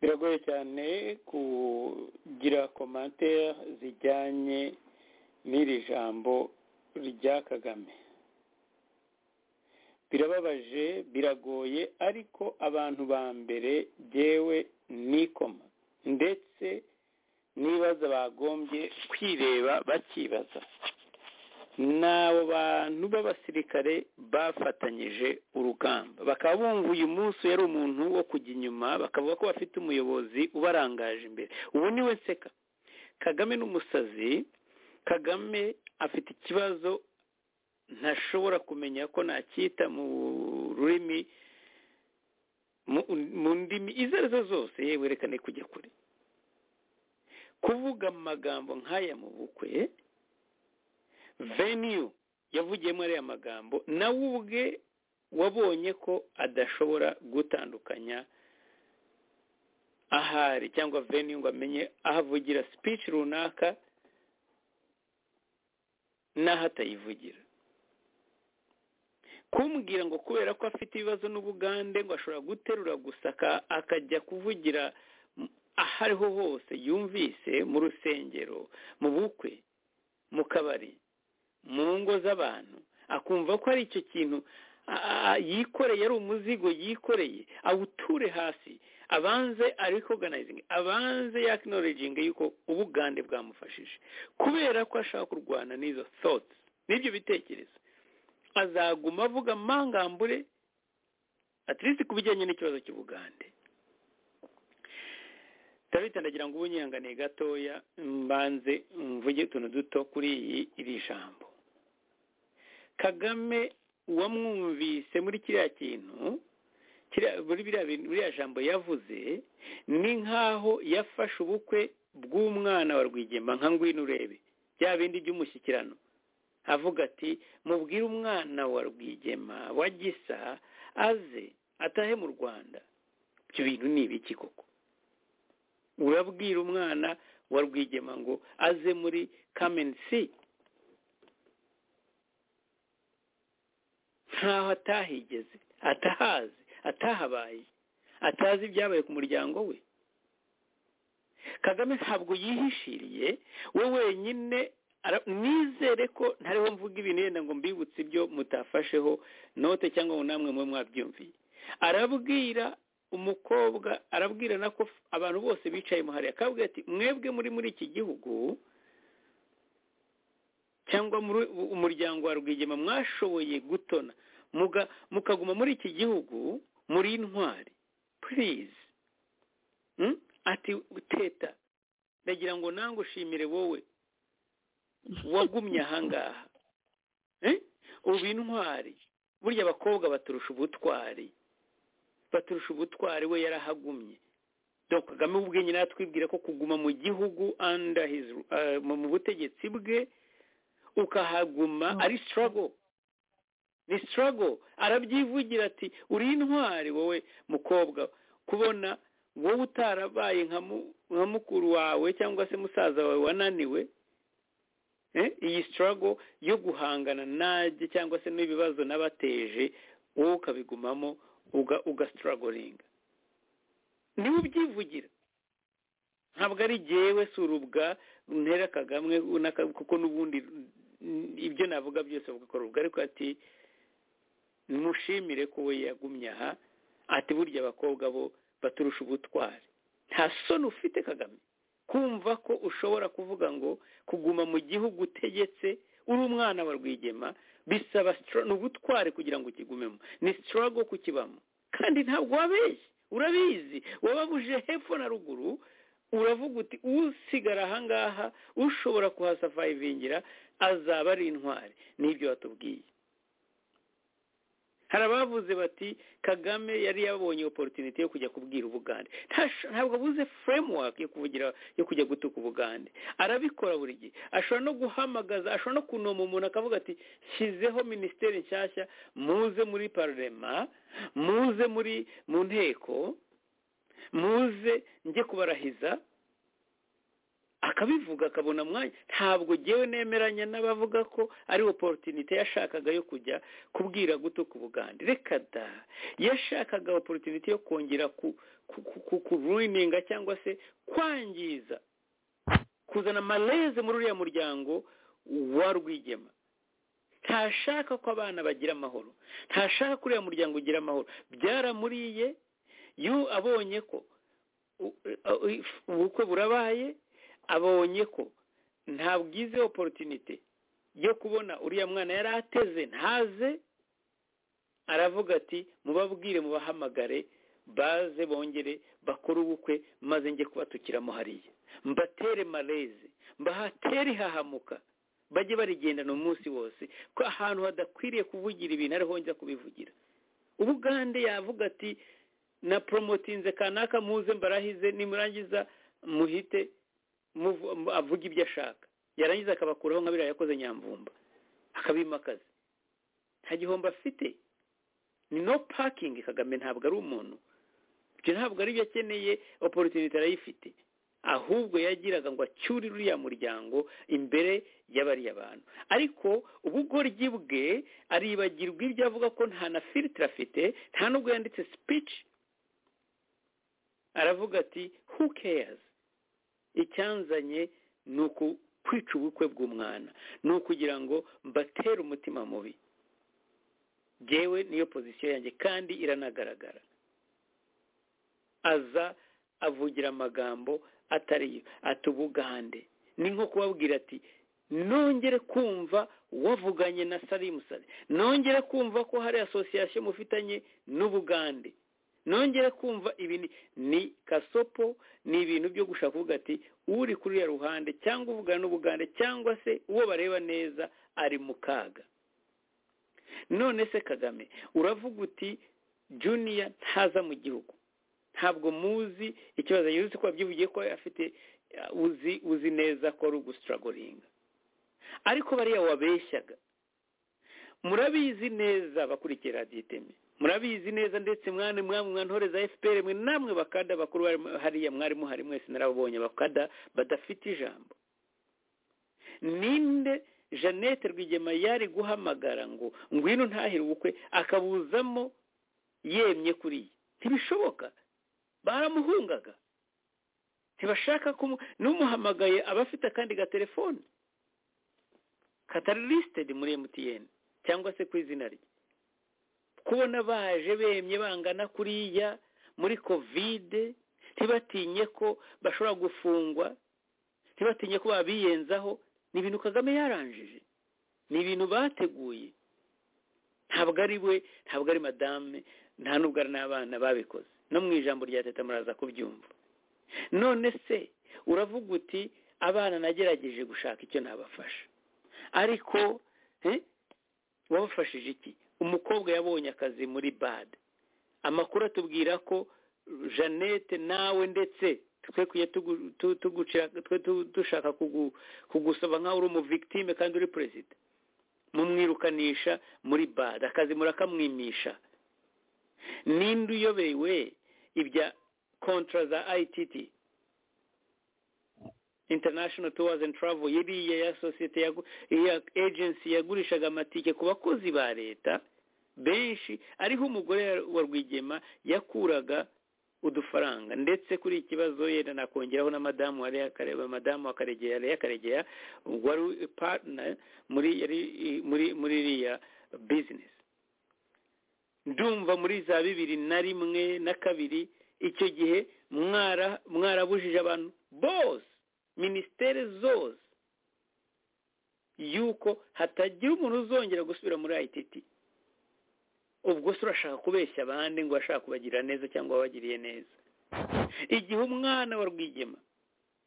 biragoye cyane kugira komantere zijyanye n'iri jambo rya kagame birababaje biragoye ariko abantu ba mbere byewe nikoma ndetse n'ibibazo bagombye kwireba bakibaza ni abo bantu b'abasirikare bafatanyije urugamba bakaba bumva uyu munsi yari umuntu wo kujya inyuma bakavuga ko bafite umuyobozi ubarangaje imbere ubu niwe nseka kagame n'umusazi kagame afite ikibazo ntashobora kumenya ko nacyita mu rurimi mu ndimi izo ari zo zose yewe reka ni kujya kure kuvuga amagambo nk'aya mu bukwe veniyu yavugiyemo ariya magambo nawe ubwe wabonye ko adashobora gutandukanya ahari cyangwa veniyu ngo amenye ahavugira sipici runaka n'aho atayivugira kumbwira ngo kubera ko afite ibibazo n'ubugande ngo ashobora guterura gusa akajya kuvugira aho ariho hose yumvise mu rusengero mu bukwe mu kabari mu ngo z'abantu akumva ko ari icyo kintu yikoreye ari umuzigo yikoreye awuture hasi abanze ari organizing abanze yakinoreginga yuko ubugande bwamufashije kubera ko ashaka kurwana n'izo thoughts n'ibyo bitekerezo azaguma avuga amangambure atirisi ku bijyanye n'ikibazo cy'ubugande ndagira ngo ubunyihanganiye gatoya mbanze mvuge utuntu duto kuri iyi iri jambo kagame uwamwumvise muri kiriya kintu biriya jambo yavuze ni nk'aho yafashe ubukwe bw'umwana wa rwigema nka ngwino urebe bya bindi by'umushyikirano avuga ati mubwire umwana wa rwigema wa gisa aze atahe mu rwanda ibyo bintu ni ibiki koko urabwira umwana wa rwigema ngo aze muri kamensi ntaho atahigeze atahazi atahabaye atazi ibyabaye ku muryango we kagame ntabwo yihishiriye we wenyine nizere ko ntariho mvuga ibintu yenda ngo mbibutse ibyo mutafasheho note cyangwa ngo namwe mube mwabyumviye arabwira umukobwa arabwira nako abantu bose bicaye muhariya akabwira ati mwebwe muri muri iki gihugu cyangwa umuryango wa rwigema mwashoboye gutona mukaguma muri iki gihugu muri intwari purize ati teta ndagira ngo nange ushimire wowe wagumye ahangaha ubu intwari burya abakobwa baturusha ubutwari baturusha ubutwari we yarahagumye dore kagame ubwe nyine atwibwira ko kuguma mu gihugu mu butegetsi bwe ukahaguma ari sitarago ni sitarago arabyivugira ati uri intwari wowe mukobwa kubona wowe utarabaye nka mukuru wawe cyangwa se musaza wawe wananiwe iyi sitarago yo guhangana najye cyangwa se n'ibibazo n'abateje wowe ukabigumamo ugasitaragoringa niba ubyivugira ntabwo ari jyewe surubwa ntera kagame kuko n'ubundi ibyo navuga byose bugakorwa ariko ati mushimire ko we yagumye aha ati burya abakobwa bo baturusha ubutwari nta soni ufite kagame kumva ko ushobora kuvuga ngo kuguma mu gihugu utegetse uri umwana wa rwigema bisaba ni ubutware kugira ngo ukigumemo ni sitarago kukibamo kandi ntabwo wabeshye urabizi wababuje hepfo na ruguru uravuga uti usigara ahangaha ushobora kuhasafayivingira azaba ari intwari nibyo batubwiye hari abavuze bati kagame yari yabonye oporutinite yo kujya kubwira ubugande ntabwo abuze furemuwake yo kuvugira yo kujya gutuka ubugande arabikora buri gihe ashobora no guhamagaza ashobora no kunoma umuntu akavuga ati shyizeho minisiteri nshyashya muze muri pararema muze muri mu nteko muze njye kubarahiza akabivuga akabona umwanya ntabwo ngewe nemeranya n'abavuga ko ari oporutinite yashakaga yo kujya kubwira gutuka ubugande reka da yashakaga oporutinite yo kongera kuruyininga cyangwa se kwangiza kuzana amareze muri uriya muryango wa rwigema ntashaka ko abana bagira amahoro ntashaka ko uriya muryango ugira amahoro byaramuriye yu abonye ko ubukwe burabaye abonye ko nta bwize oporutinite yo kubona uriya mwana yari ateze ntaze aravuga ati mubabwire mubahamagare baze bongere bakore ubukwe maze njye kubatukiramo hariya mbatere mareze mbahatere hahamuka bajye barigendana umunsi wose ko ahantu hadakwiriye kuvugira ibintu ariho njya kubivugira ubugande yavuga ati na poromotinze kanaka muze mbarahize nimurangiza muhite avuga ibyo ashaka yarangiza akabakuraho nka biriya yakoze nyamvumba akabimakaza nta gihombo afite ni no pakingi kagame ntabwo ari umuntu ibyo ntabwo ari byo akeneye oporutinite arayifite ahubwo yagiraga ngo acyure uriya muryango imbere y'abariya bantu ariko ubugoryi bwe aribagirwa ibyo avuga ko nta na filitire afite nta nubwo yanditse sipici aravuga ati who keyazi icyanzanye ni ukwica ubukwe bw'umwana ni ukugira ngo mbatere umutima mubi yewe niyo pozisiyo yanjye kandi iranagaragara aza avugira amagambo atariyo ati ubugande ni nko kubabwira ati nongere kumva wavuganye na sarimusari nongere kumva ko hari asosiyasiyo mufitanye n'ubugande nongere kumva ibi ni kasopo ni ibintu byo gushaka kuvuga ati uri kuri uriya ruhande cyangwa uvugana n'ubugande cyangwa se uwo bareba neza ari mu kaga none se kagame uravuga uti juniya ntaza mu gihugu ntabwo muzi ikibazo yuzuye ko wabyivugiye ko afite uzi uzi neza ko ari ugusitaragoringa ariko bariya wabeshyaga murabizi neza abakurikiye radiyo iteme murabizi neza ndetse mwana mwamwe mwantoreza efuperi mwe namwe bakada bakuru hariya mwari muhari mwese narababonye bakada badafite ijambo ninde jeannette rwigema yari guhamagara ngo ngwino ntahire ubukwe akabuzamo yemye kuri ye ntibishoboka baramuhungaga ntibashaka ko n'umuhamagaye aba afite akandi gatelefone katari lisitedi muri emutiyeni cyangwa se ku izina rye kubona baje bemye bangana kuriya muri kovide ntibatinye ko bashobora gufungwa ntibatinye ko babiyenzaho ni ibintu kagame yaranjije ni ibintu bateguye ntabwo ari we ntabwo ari madame nta nubwo ari n'abana babikoze no mu ijambo rya teta muraza kubyumva none se uravuga uti abana nagerageje gushaka icyo nabafasha ariko wabafashije iki umukobwa yabonye akazi muri bade amakuru atubwira ko jeannette nawe ndetse twekwiye dushaka kugusaba nk'aho uri umuvigitime kandi uri perezida mumwirukanisha muri bade akazi murakamwimisha ninde uyobewe ibya kontra za ITT international tours and travel yiriya ya sosiyete ya agency yagurishaga amatike ku bakozi ba leta benshi ariho umugore wa rwigema yakuraga udufaranga ndetse kuri iki kibazo yenda nakongeraho na madamu wari yakareba madamu wakaregera yari yakaregera wari partner muri yari muri muri iriya business ndumva muri za bibiri na rimwe na kabiri icyo gihe mwara mwarabujije abantu bose minisiteri zose yuko hatagira umuntu uzongera gusubira muri ayititi ubwo se urashaka kubeshya abandi ngo urashaka kubagira neza cyangwa wabagiriye neza igihe umwana wa rwigema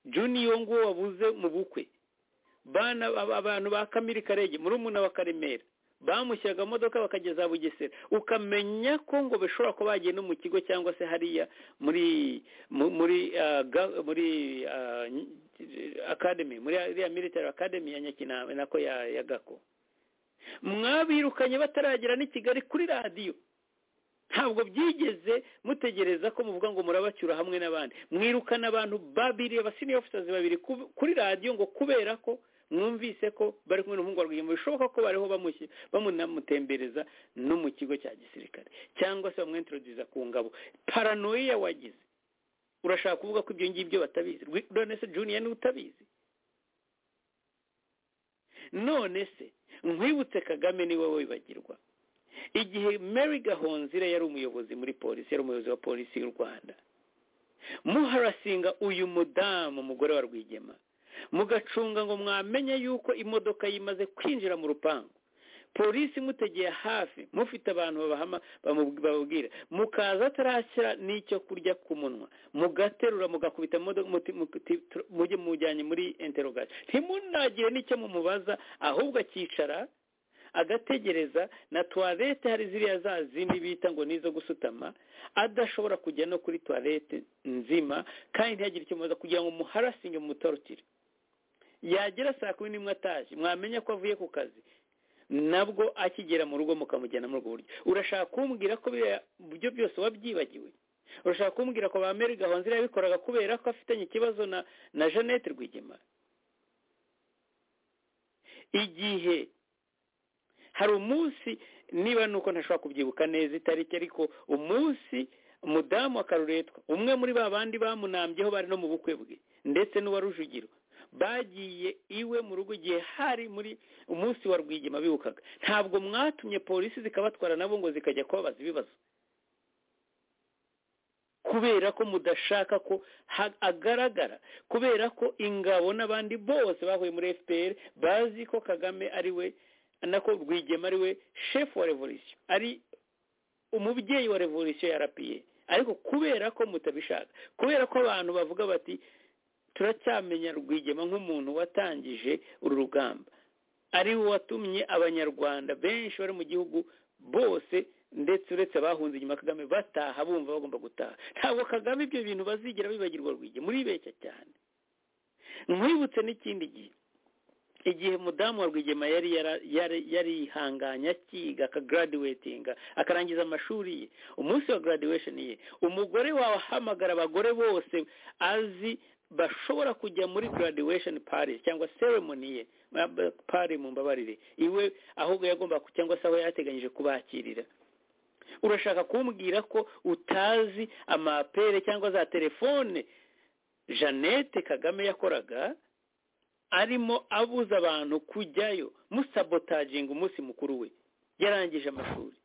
juniyo nguwo wabuze mu bukwe abantu ba kamiri karege murumuna wa karemera bamushyiraga modoka bakageza bugesera ukamenya ko ngo bishobora kuba bagiye no mu kigo cyangwa se hariya muri muri muri akademi muri iriya militari akademi ya nyakinama nako ya gako mwabirukanye bataragera n'i kigali kuri radiyo ntabwo byigeze mutegereza ko muvuga ngo murabacyura hamwe n'abandi mwirukana abantu babiri abasiniya ofisizi babiri kuri radiyo ngo kubera ko mwumvise ko bari kumwe n'umuhungu wa rwigema bishoboka ko bariho bamutembereza no mu kigo cya gisirikare cyangwa se bamwentoroduza ku ngabo paranoia wagize urashaka kuvuga ko ibyo ngibyo batabizi none se juniya niwe utabizi none se nkwibutse kagame ni wowe wibagirwa igihe mary gahonzira yari umuyobozi muri polisi yari umuyobozi wa polisi y'u rwanda muharasinga uyu mudamu umugore wa rwigema mugacunga ngo mwamenye yuko imodoka yimaze kwinjira mu rupangu polisi imutegeye hafi mufite abantu bababwira mukaza atarashyira n'icyo kurya ku munwa mugaterura mugakubita mujye mujyanye muri enterogasi ntimunagire n'icyo mumubaza ahubwo akicara agategereza na tuwarete hari ziriya za zindi bita ngo nizo gusutama adashobora kujya no kuri tuwarete nzima kandi ntihagire icyo mubaza kugira ngo muharasinge mutorotire yagera saa kumi n'imwe atashye mwamenya ko avuye ku kazi nabwo akigera mu rugo mukamujyana muri ubwo buryo urashaka kumbwira ko ibyo byose wabyibagiwe urashaka kumbwira ko ba meri gahonzira yabikoraga kubera ko afitanye ikibazo na na jeannette rwigema igihe hari umunsi niba nuko ntashobora kubyibuka neza itariki ariko umunsi umudamu wa karuretwa umwe muri ba bandi bamunambyeho bari no mu bukwe bwe ndetse n'uwa rujugiro bagiye iwe mu rugo igihe hari muri umunsi wa rwigema bibukaga ntabwo mwatumye polisi zikabatwara nabo ngo zikajya kubabaza ibibazo kubera ko mudashaka ko agaragara kubera ko ingabo n'abandi bose bahuye muri fpr bazi ko kagame ari we nako rwigema ari we shefu wa revolisiyo ari umubyeyi wa revolisiyo ya rapiye ariko kubera ko mutabishaka kubera ko abantu bavuga bati turacyamenya rwigema nk'umuntu watangije uru rugamba ari we watumye abanyarwanda benshi bari mu gihugu bose ndetse uretse abahunze inyuma kagame bataha bumva bagomba gutaha ntabwo kagame ibyo bintu bazigera bibagirwa rwigema muribeshya cyane nkwibutse n'ikindi gihe igihe mudamu wa rwigema yari yarihanganye akiga akagaraduwetinga akarangiza amashuri ye umunsi wa garadiwesheni ye umugore wawe ahamagara abagore bose azi bashobora kujya muri graduation party cyangwa ceremony ye party mu mbabarire iwe ahubwo yagomba cyangwa se aho yateganyije kubakirira urashaka kumbwira ko utazi amapere cyangwa za telefone jeannette kagame yakoraga arimo abuza abantu kujyayo musabotaginga umunsi mukuru we yarangije amashuri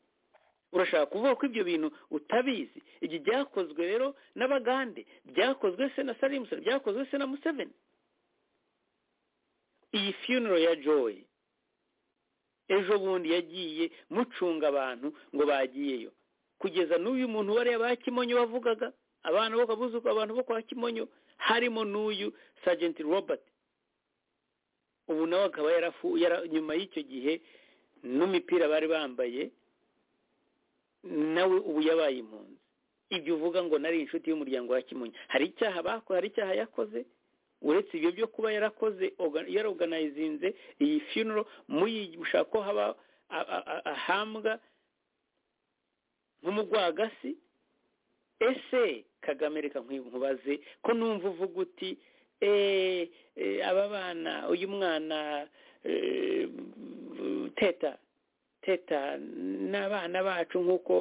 urashaka kuvuga ko ibyo bintu utabizi iki byakozwe rero n'abagande byakozwe se na salimusoni byakozwe se na museveni iyi fiyuniro ya joy ejo bundi yagiye mucunga abantu ngo bagiyeyo kugeza n'uyu muntu wariya ba kimonyo bavugaga abantu bo kabuzuko abantu bo kwa kimonyo harimo n'uyu sajenti robert ubu nawe akaba yarafuye nyuma y'icyo gihe n'umupira bari bambaye nawe ubu yabaye impunzi ibyo uvuga ngo nari inshuti y'umuryango wa kimonyo hari icyaha bakoze hari icyaha yakoze uretse ibyo byo kuba yarakoze yaroganayizinze iyi fiyuniro mushaka ko haba ahambwa nk'umugwagasi ese kagame reka nkubaze ko numva uvuga uti aba bana uyu mwana teta teta n'abana bacu nk'uko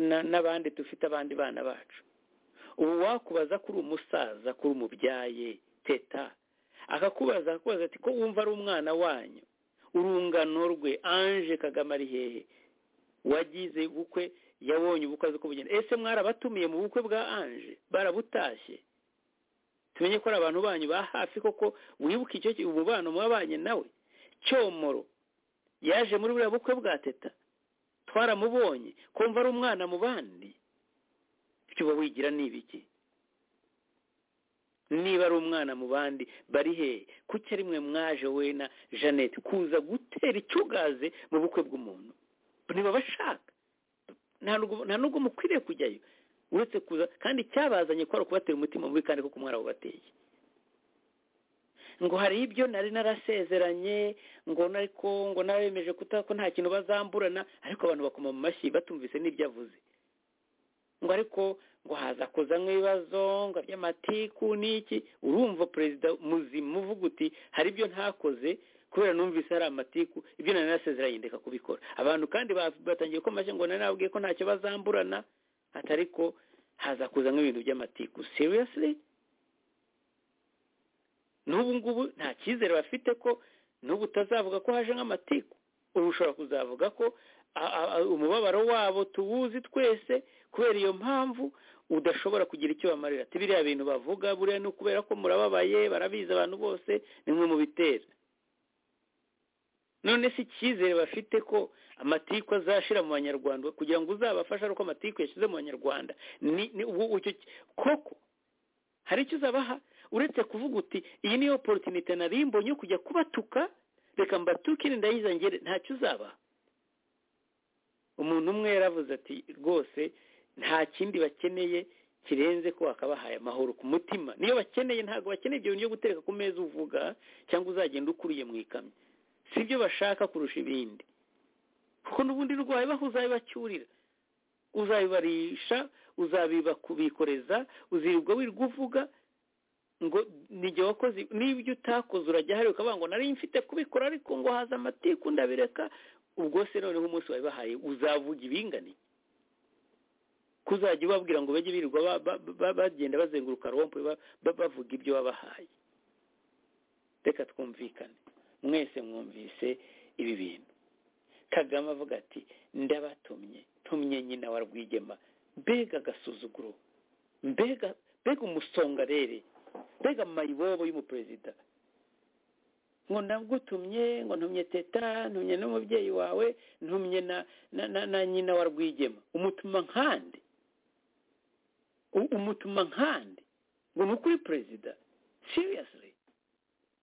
n'abandi dufite abandi bana bacu ubu wakubaza kuri umusaza kuri umubyaye teta akakubaza akakubaza ati ko wumva ari umwana wanyu urungano rwe anje kagame ari hehe wagize ubukwe yabonye ubukwe azi ko bugenda ese mwarabatumiye mu bukwe bwa anje barabutashye tumenye ko ari abantu banyu ba hafi koko wibuke icyo umubano mwabanye nawe cyomoro yaje muri buriya bukwe bwa teta twaramubonye kumva ari umwana mu bandi icyo uba wigira ni ibiki niba ari umwana mu bandi bari hehe kuki rimwe mwaje we na jeannette kuza gutera icyugaze mu bukwe bw'umuntu niba bashaka nta nubwo mukwiriye kujyayo uretse kuza kandi cyabazanye ko ari ukubatera umutima mubi kandi kuko umwana wabateye ngo hari ibyo nari narasezeranye ngo ariko ngo nabemeje ko nta kintu bazamburana ariko abantu bakoma mu mashyi batumvise n'ibyo avuze ngo ariko ngo haza kozamo ibibazo ngo by'amatiku n'iki urumva perezida muzima uvuga uti hari ibyo ntakoze kubera numvise hari amatiku ibyo nari narasezeranye ndeka kubikora abantu kandi batangiye ko amashyi ngo nari nabwiye ko ntacyo bazamburana atari ko haza kuzamo ibintu by'amatiku seriyosire n'ubu ngubu nta cyizere bafite ko n'ubu utazavuga ko haje nk'amatiku ubu ushobora kuzavuga ko umubabaro wabo tuwuzi twese kubera iyo mpamvu udashobora kugira icyo bamarira ati biriya bintu bavuga buriya ni ukubera ko murababaye barabizi abantu bose ni mwe mubitera none si icyizere bafite ko amatiku azashira mu banyarwanda kugira ngo uzabafashe ari uko amatiku yashyize mu banyarwanda ni koko hari icyo uzabaha uretse kuvuga uti iyi niyo porotinite narimbonye yo kujya kubatuka reka mbatuke ndayiza ngere ntacyo uzaba umuntu umwe yaravuze ati rwose nta kindi bakeneye kirenze ko wakabahaye amahoro ku mutima niyo bakeneye ntabwo bakeneye ibyo bintu byo gutereka ku meza uvuga cyangwa uzagenda ukuriye mu ikamyo si byo bashaka kurusha ibindi kuko n'ubundi rwawe baho uzabibacyurira uzabibarisha uzabibakubikoreza uzirirwa wirirwa uvuga ngo nijye wakoze n'ibyo utakoze urajya hari ukavuga ngo nari mfite kubikora ariko ngo haza amatiku ndabireka ubwo se noneho umunsi wabibahaye uzavuga ibinganiye kuzajya ubabwira ngo bajye birirwa bagenda bazenguruka rompe bavuga ibyo wabahaye reka twumvikane mwese mwumvise ibi bintu kagame avuga ati ndabatumye tumye nyina wa rwigema mbega agasuzuguro mbega mbega umusongarere mbega mayibobo y'umuperezida ngo ndagutumye ngo ntumye teta ntumye n'umubyeyi wawe ntumye na nyina wa rwigema umutuma nkande umutuma nkande ngo ni ukuri perezida seriyasire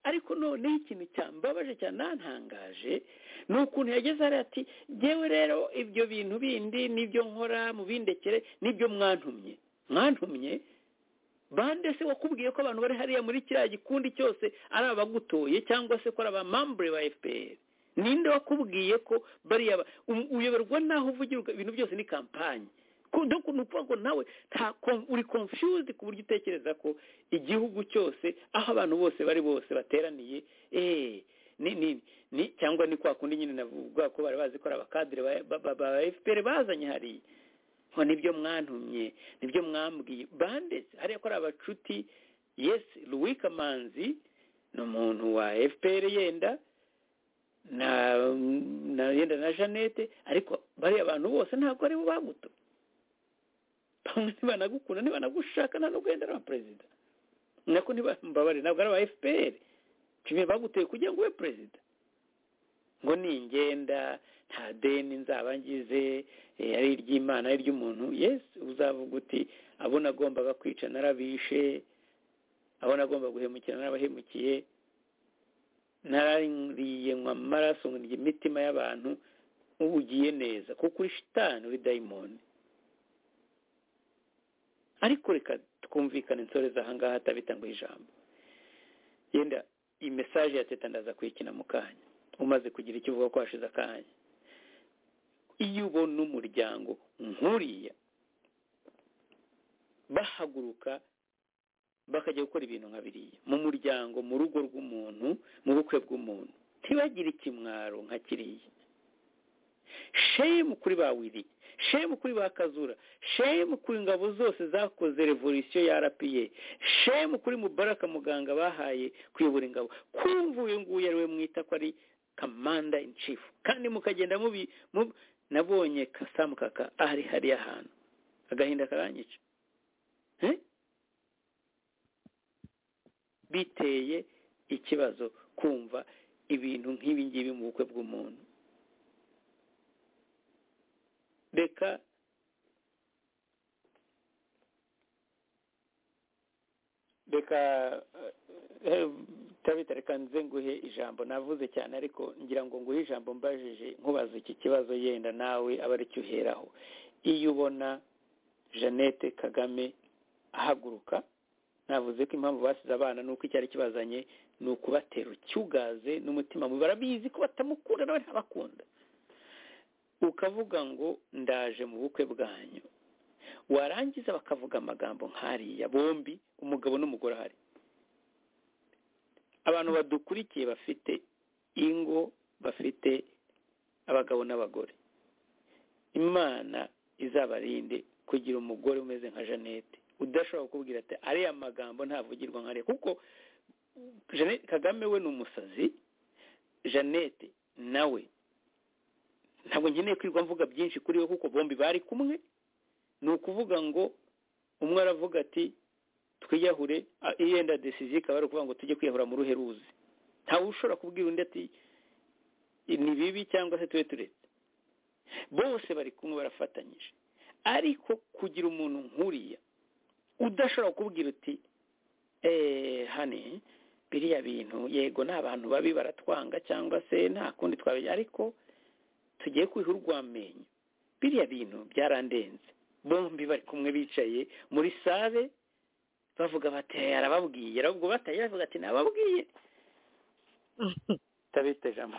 ariko noneho ikintu cyambabaje cyanantangaje ni ukuntu yageze ari ati ngewe rero ibyo bintu bindi n'ibyo nkora mu bindekere n'ibyo mwantumye mwantumye bande se wakubwiye ko abantu bari hariya muri kiriya gikundi cyose ari abagutoye cyangwa se ko ari abamambure ba fpr ninde wakubwiye ko bariya uyoberwa n'aho uvugira ibintu byose ni kampani ni ukuvuga ngo nawe nta uri confused ku buryo utekereza ko igihugu cyose aho abantu bose bari bose bateraniye eee ni ni ni cyangwa ni kwa kundi nyine navuga ko bari bazi ko ari abakadire ba efuperi bazanye hariya ngo nibyo mwantumye nibyo mwambwiye banditse hariya ko ari abacuti yesi ruwikamanzi ni umuntu wa efuperi yenda na yenda na jeannette ariko bariya abantu bose ntabwo aribo baguto bamwe ntibanagukunda ntibanagushaka nta n'uguhendera na perezida nako ntibambabare ntabwo ari aba fpr kimwe baguteye kugira ngo ube perezida ngo ningenda nta deni nzaba ngize ari iry'imana ari iry'umuntu yesi uzavuga uti abo nagombaga kwica narabishe abo nagomba guhemukira narabahemukiye narariye nywa amaraso nkurya imitima y'abantu ugiye neza kuko uri shitani uri dayimoni ariko reka twumvikane nsoreza ahangaha atabitanguye ijambo yenda iyi mesaje ya teta ndaza kuyikina mu kanya umaze kugira icyo uvuga ko hashize akanya iyo ubona umuryango nkuriya bahaguruka bakajya gukora ibintu nka biriya mu muryango mu rugo rw'umuntu mu bukwe bw'umuntu ntibagire ikimwaro nka kiriya shemu kuri ba wiri shemu kuri ba kazura shemu kuri ingabo zose zakoze revolisiyo ya rpa shemu kuri mubaraka muganga bahaye kuyobora ingabo kumva uyu nguyu ari we mwita ko ari kamanda in chief kandi mukagenda mubi nabonye kasamu kaka ahari hariya ahantu agahinda karanyica biteye ikibazo kumva ibintu nk'ibi ngibi mu bukwe bw'umuntu reka reka reka nze nguhe ijambo navuze cyane ariko ngira ngo nguhe ijambo mbajije nkubaze iki kibazo yenda nawe aba aricyo uheraho iyo ubona jeannette kagame ahaguruka navuze ko impamvu basize abana ni uko icyari kibazanye ni ukubatera ucyugaze n'umutima mubi barabizi ko batamukunda nawe ntabakunda ukavuga ngo ndaje mu bukwe bwanyu warangiza bakavuga amagambo nk'ariya bombi umugabo n'umugore ahari abantu badukurikiye bafite ingo bafite abagabo n'abagore imana izabarinde kugira umugore umeze nka jeannette udashobora kukubwira ati ariya magambo ntavugirwa nka kuko jeannette kagame we ni umusazi jeannette nawe ntabwo nkeneye kwirwa mvuga byinshi kuri we kuko bombi bari kumwe ni ukuvuga ngo umwe aravuga ati twiyahure yenda desizi ikaba ari ukuvuga ngo tujye kwiyahura mu ruhe ruzi ntawe ushobora kubwira undi ati ni bibi cyangwa se tube turetse bose bari kumwe barafatanyije ariko kugira umuntu nk'uriya udashobora kukubwira uti hani biriya bintu yego ni abantu babi baratwanga cyangwa se nta kundi twabijya ariko tugiye kwiha urwamenyo biriya bintu byarandenze bombi bari kumwe bicaye muri sare bavuga bati yarababwiye ubwo bataye bavuga ati ntababwiye tabita ijambo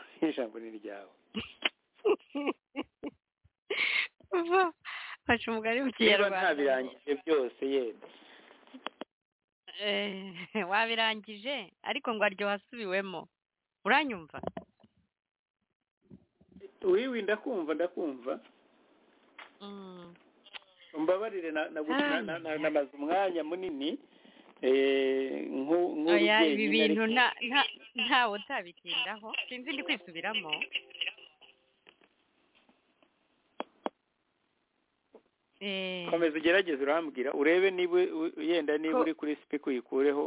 ni iryawe baca umugari mu kinyarwanda ntabirangije byose yenda wabirangije ariko ngo aryo wasubiwemo uranyumva wiwi ndakumva ndakumva mbabarire namaze umwanya munini oya ibi bintu ntawe utabitindaho sinzi ndi kwisubiramo komeza ugerageze urambwira urebe niba yenda niba uri kuri sipika uyikureho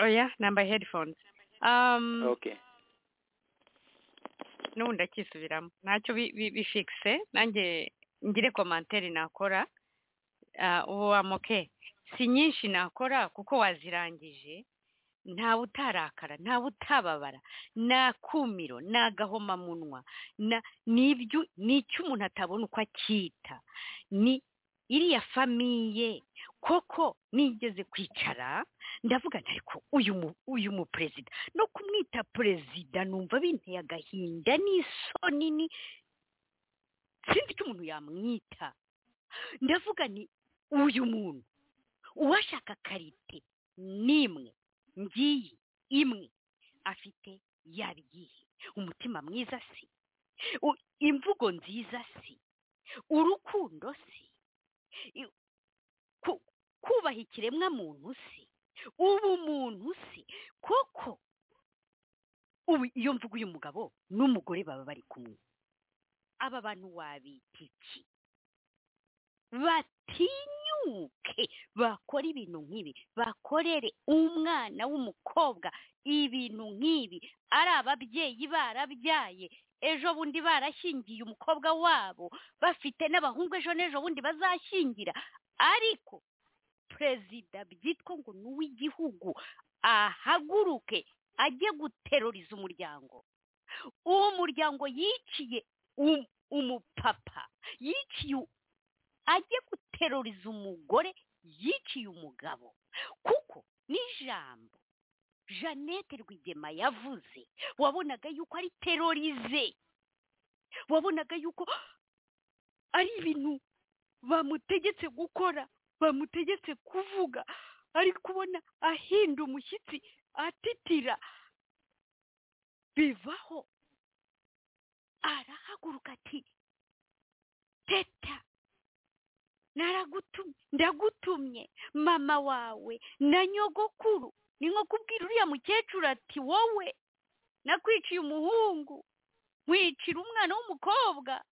oya nambaye headphones n'ubu ndakisubiramo ntacyo bifikise nanjye ngire komantere nakora ubu wamoke si nyinshi nakora kuko wazirangije ntawe utarakara ntawe utababara nta kumiro nta gahomamunwa n'ibyo ni icyo umuntu atabona uko akita ni iriya famiye koko nigeze kwicara ndavuga ariko uyu muperezida no kumwita perezida numva binteye agahinda n'isoni sinzi icyo umuntu yamwita ndavuga ni uyu muntu uwashaka karite n'imwe ngiyi imwe afite yaba iyihe umutima mwiza si U- imvugo nziza si urukundo si I- ku- kubaha ikiremwa muntu si ubumuntu si kuko ubu iyo mvugo uyu mugabo n'umugore baba bari kumwe aba bantu wabita iki batinyuke bakora ibintu nk'ibi bakorere umwana w'umukobwa ibintu nk'ibi ari ababyeyi barabyaye ejo bundi barashyingiye umukobwa wabo bafite n'abahungu ejo n'ejo bundi bazashyingira ariko perezida byitwa ngo ni uw'igihugu ahaguruke ajye guteroriza umuryango uwo muryango yiciye um- umupapa yiciye u- ajye guteroriza umugore yiciye umugabo kuko n'ijambo jeannette rwigema yavuze wabonaga yuko ari terorize wabonaga yuko ari ibintu bamutegetse gukora bamutegetse kuvuga ari kubona ahinda umushyitsi atitira bivaho arahaguruka ati teta naragutumye ndagutumye mama wawe na nyogokuru ni nko kubwira uriya mukecuru ati wowe nakwiciye umuhungu wicira umwana w'umukobwa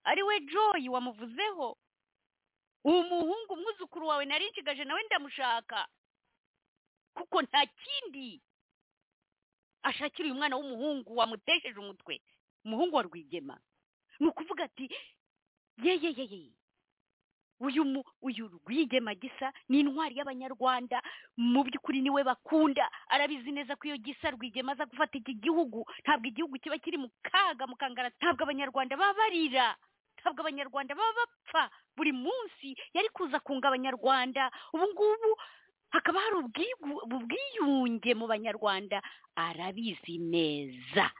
ari we joy wamuvuzeho umuhungu umwuzukuru wawe narinjigaje nawe ndamushaka kuko nta kindi ashakira uyu mwana w'umuhungu wamutesheje umutwe umuhungu wa rwigema ni ukuvuga ati yeyeyeye uyu mu uyu rwigema gisa ni intwari y'abanyarwanda mu by'ukuri niwe bakunda arabizi neza ko iyo gisa rwigema aza gufata iki gihugu ntabwo igihugu kiba kiri mu kaga mu kangara ntabwo abanyarwanda baba barira ntabwo abanyarwanda baba bapfa buri munsi yari kuza kunga abanyarwanda ubu ngubu hakaba hari ubwigu- ubwiyunge mu banyarwanda arabizi neza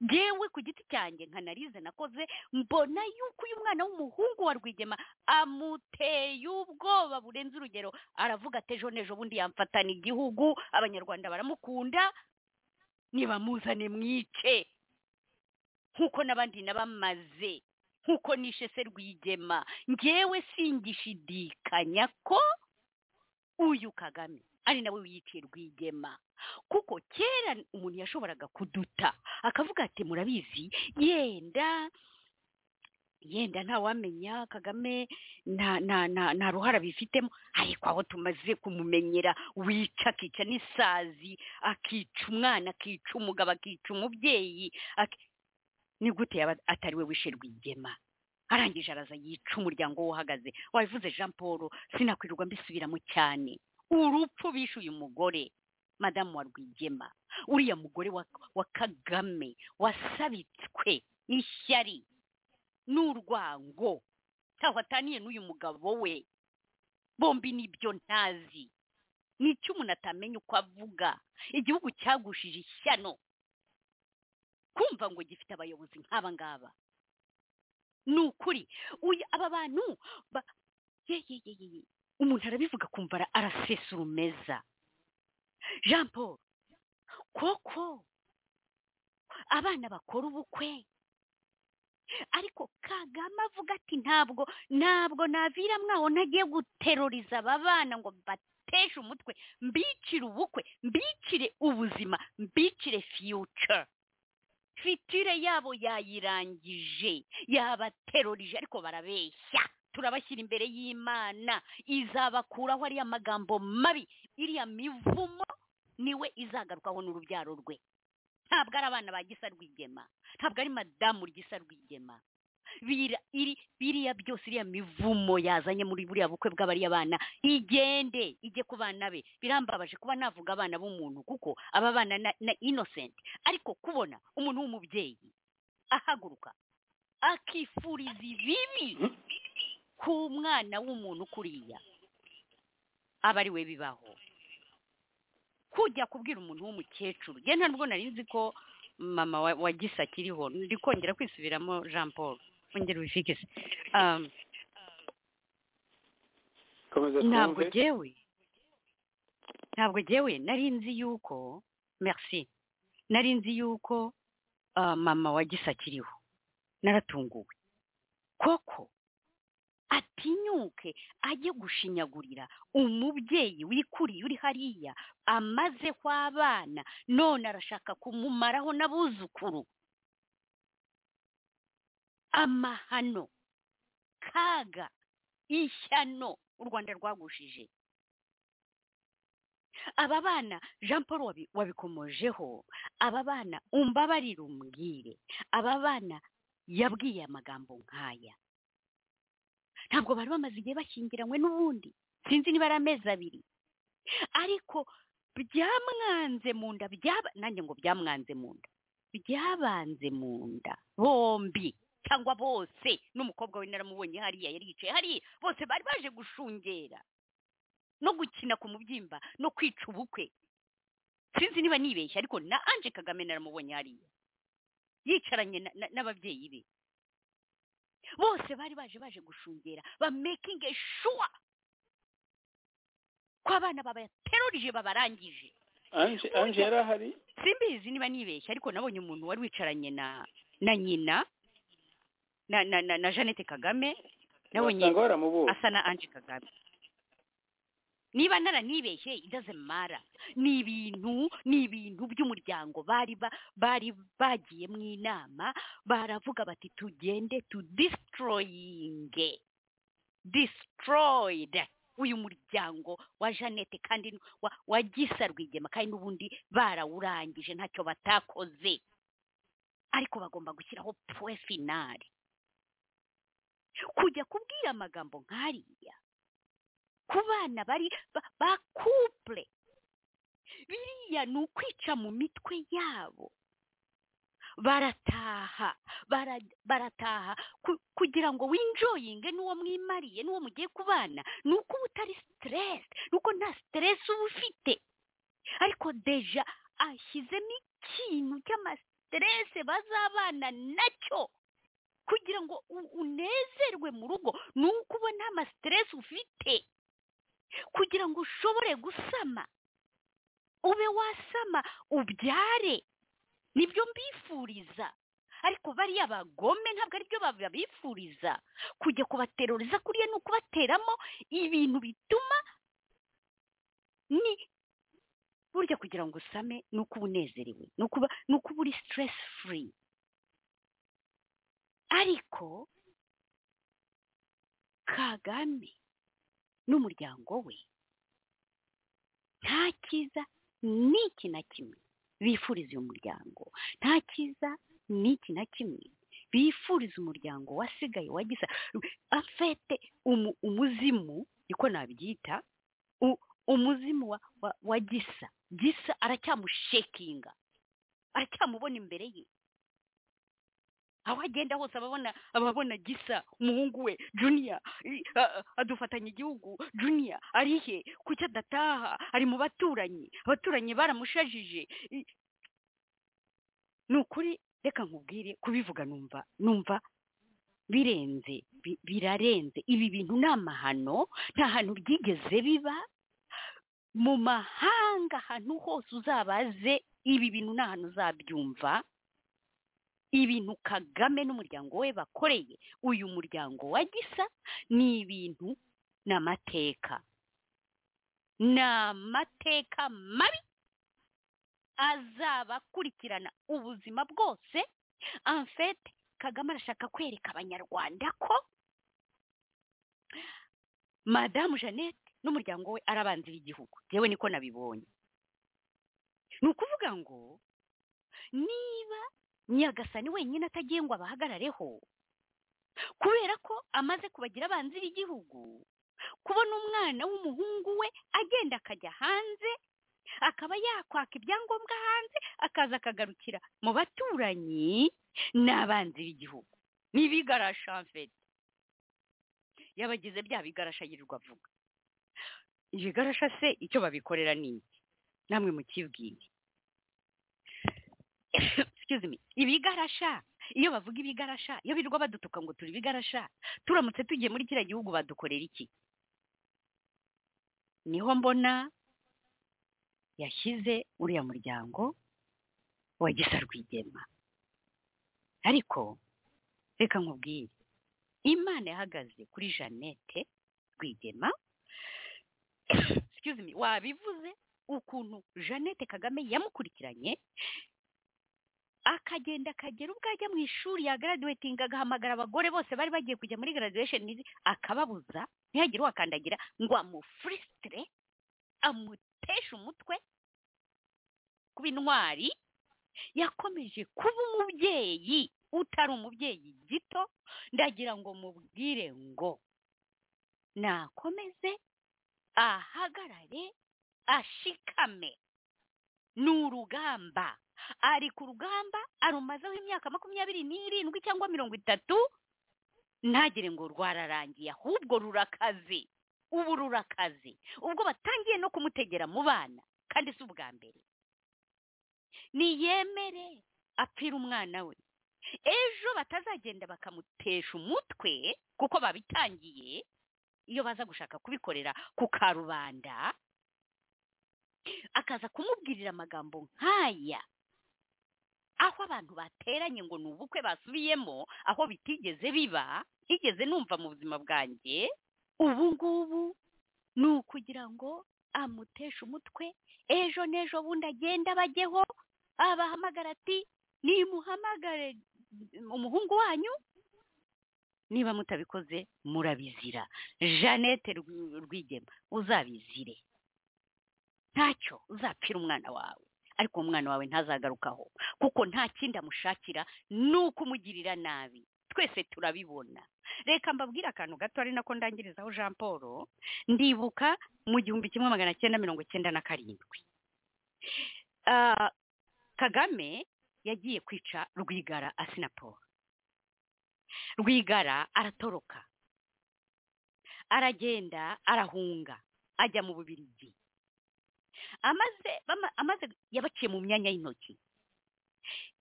ngewe ku giti cyanjye nkanarize nakoze mbona yuko uyu mwana w'umuhungu wa rwigema amuteye ubwoba burenze urugero aravuga ati ejo n'ejo bundi yamfatana igihugu abanyarwanda baramukunda nibamuzane mwice nk'uko n'abandi nabamaze nk'uko nishe se rwigema ngewe singishidikanya ko uyu kagame ari nawe wiyiciye rwigema kuko kera umuntu yashoboraga kuduta akavuga ati murabizi yenda yenda ntawamenya kagame nta nta nta nta ruhara bifitemo ariko aho tumaze kumumenyera wica akica n'isazi akica umwana akica umugabo akica umubyeyi ak- ni gute yaba atari we wishe rwigema arangije araza yica umuryango we uhagaze wabivuze jean paul sinakwirirwa mbisubiramo cyane urupfu bishe uyu mugore madamu wa rwigema uriya mugore wa, wa kagame wasabitswe n'ishyari n'urwango ntaho ataniye n'uyu mugabo we bombi nibyo ntazi ni icyo umuntu atamenya uko avuga igihugu cyagushije ishyano kumva ngo gifite abayobozi nk'aba ngaba ni ukuri uyu aba bantu ba ye ye ye ye ye. umuntu arabivuga akumva ara- arasesa urumeza jean paul koko abana bakora ubukwe ariko kagame avuga ati ntabwo ntabwo navira mwaho ntagiye guteroriza aba bana ngo mbateshe umutwe mbicire ubukwe mbicire ubuzima mbicire future fitire yabo yayirangije yabaterorije ariko barabeshya turabashyira imbere y'imana izabakuraho ariya magambo mabi iriya mivumo niwe izagarukaho n'urubyaro rwe ntabwo ari abana ba gisa rwigema ntabwo ari madamu gisa rwigema Bira- iri- biriya byose iriya mivumo yazanye muri buriya bukwe bw'abariya bana igende ijye ku bana be birambabaje kuba navuga abana b'umuntu kuko aba bana na- na innocent ariko kubona umuntu w'umubyeyi ahaguruka akifuriza ibibi ku mwana w'umuntu kuriya aba ari we bibaho kujya kubwira umuntu w'umukecuru njye ntabwo nari nzi ko mama wa, wa gisa akiriho ndi kongera kwisubiramo jean paul ongera ubifikise um, komeza ntabwo twumve jyewe ntabwo jyewe nari nzi yuko merci nari nzi yuko ah, mama wa gisa akiriho naratunguwe koko atinyuke ajye gushinyagurira umubyeyi wikuriye uri hariya amazeho abana none arashaka kumumaraho n'abuzukuru amahano kaga ishyano u rwanda rwagushije aba bana jean paul wabi- wabikomojeho aba bana umbabarire umbwire aba bana yabwiye amagambo nk'aya ntabwo bari bamaze igihe bashyingiranywe n'ubundi sinzi niba ari amezi abiri ariko byamwanze mu nda byaba nanjye ngo byamwanze mu nda byabanze mu nda bombi cyangwa bose n'umukobwa we naramubonye hariya yari yicaye hariya bose bari baje gushungera no gukina ku mubyimba no kwica ubukwe sinzi niba nibeshya ariko na anje kagame naramubonye hariya yicaranye na- na- n'ababyeyi be bose bari baje baje gushungera ba making a sure ko abana babaterurije babarangije anje anje yari ahari simbizi niba nibeshya ariko nabonye umuntu wari wicaranye na na nyina na na na, na Jeannette Kagame nabonye wasanga baramubura asa na Ange Kagame niba naranibeshye it doesn't matter ni ibintu ni ibintu by'umuryango bari ba, bari bagiye mu inama baravuga bati tugende tu destroying destroyed uyu muryango wa Jeannette kandi n- wa, wa Gisa Rwigema kandi n'ubundi barawurangije ntacyo batakoze ariko bagomba gushyiraho point finale kujya kubwira amagambo nk'ariya ku bana bari ba- ba couple biriya ni ukwica mu mitwe yabo barataha bara- barataha ku- kugira ngo winjoyinge n'uwo mwimariye n'uwo mugiye kubana ni uko uba utari stress ni uko nta stress uba ufite ariko deja ashyizemo ikintu cy'amastress bazabana nacyo kugira ngo u- unezerwe mu rugo ni uko ubona amasiteresi ufite kugira ngo ushobore gusama ube wasama ubyare nibyo mbifuriza ariko bariya bagome ntabwo aribyo bab- babifuriza kujya kubateroriza kuriya ni ukubateramo ibintu bituma ni burya kugira ngo usame ni uko uba unezerewe ni uko uba- ni uko uba uri stress free ariko kagame n'umuryango we nta cyiza n'iki na kimwe bifuriza uyu muryango nta cyiza n'iki na kimwe bifuriza umuryango wasigaye wagize afete umu, umuzimu niko nabyita u- umuzimu wa, wa, wa gisa gisa aracyamushekinga aracyamubona imbere ye aho agenda hose ababona ababona gisa umuhungu we juniya adufatanya igihugu juniya ari he kuki adataha ari mu baturanyi abaturanyi baramushajije I- ni ukuri reka nkubwire kubivuga numva numva birenze bi- birarenze ibi bintu ni amahano nta hantu byigeze biba mu mahanga ahantu hose uzabaze ibi bintu nta hantu uzabyumva ibintu kagame n'umuryango we bakoreye uyu muryango wa gisa ni ibintu ni amateka ni amateka mabi azabakurikirana ubuzima bwose amfete kagame arashaka kwereka abanyarwanda ko madamu jeannette n'umuryango we ari abanzi b'igihugu yewe niko nabibonye ni ukuvuga ngo niba nyagasani wenyine atagiye ngo abahagarareho kubera ko amaze kubagira abanzi b'igihugu kubona umwana w'umuhungu we agenda akajya hanze akaba yakwaka ibyangombwa hanze akaza akagarukira mu baturanyi ni abanzi b'igihugu ni ibigarasha mfete yabagize bya bigarasha yirirwa avuga ibigarasha se icyo babikorera ni iki namwe mukibwire excuse me ibigarasha iyo bavuga ibigarasha iyo birirwa badutuka ngo turi ibigarasha turamutse tugiye muri kiriya gihugu badukorera iki niho mbona yashyize uriya muryango wa gisa rwigema ariko reka nkubwire imana yahagaze kuri jeannette rwigema excuse me wabivuze ukuntu jeannette kagame yamukurikiranye akagenda akagera ubwo ajya mu ishuri yagaraduwetinga agahamagara abagore bose bari bagiye kujya muri graduation akababuza ntihagire uwakandagira ngo amufurisitire amuteshe umutwe kuba intwari yakomeje kuba umubyeyi utari umubyeyi gito ndagira ngo mubwire ngo nakomeze ahagarare ashikame ni urugamba ari ku rugamba arumazeho imyaka makumyabiri n'irindwi cyangwa mirongo itatu ntagire ngo rwararangiye ahubwo rurakaze ubu rurakaze ubwo batangiye no kumutegera mu bana kandi si ubwa mbere niyemere apfira umwana we ejo batazagenda bakamutesha umutwe kuko babitangiye iyo baza gushaka kubikorera ku karubanda akaza kumubwirira amagambo nk'aya aho abantu bateranye ngo ni ubukwe basubiyemo aho bitigeze biba higeze numva mu buzima bwanjye ubu ngubu ni ukugira ngo amuteshe umutwe ejo n'ejo bundi agenda bajyeho abahamagara ati nimuhamagare umuhungu wanyu niba mutabikoze murabizira jeannette rwigema uzabizire ntacyo uzapfira umwana wawe ariko umwana wawe ntazagarukaho kuko nta kindi amushakira ni uko umugirira nabi twese turabibona reka mbabwire akantu gato ari nako ndangirizaho jean paul ndibuka mu gihumbi kimwe magana cyenda mirongo cyenda na karindwi kagame yagiye kwica rwigara asinaporo rwigara aratoroka aragenda arahunga ajya mu bubirigi amaze amaze yabaciye mu myanya y'intoki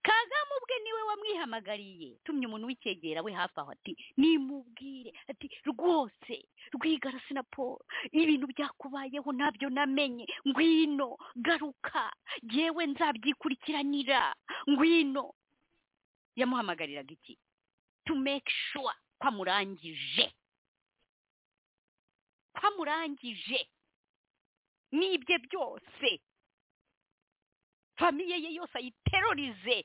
kagame ubwe niwe wamwihamagariye tumye umuntu w'icyegera we hafi aho ati nimubwire ati rwose rwigara sinaporo ibintu byakubayeho ntabyo namenye ngwino garuka yewe nzabyikurikiranira ngwino yamuhamagariraga iki to make sure ko amurangije ko amurangije n'ibye byose famiye ye yose ayiterorize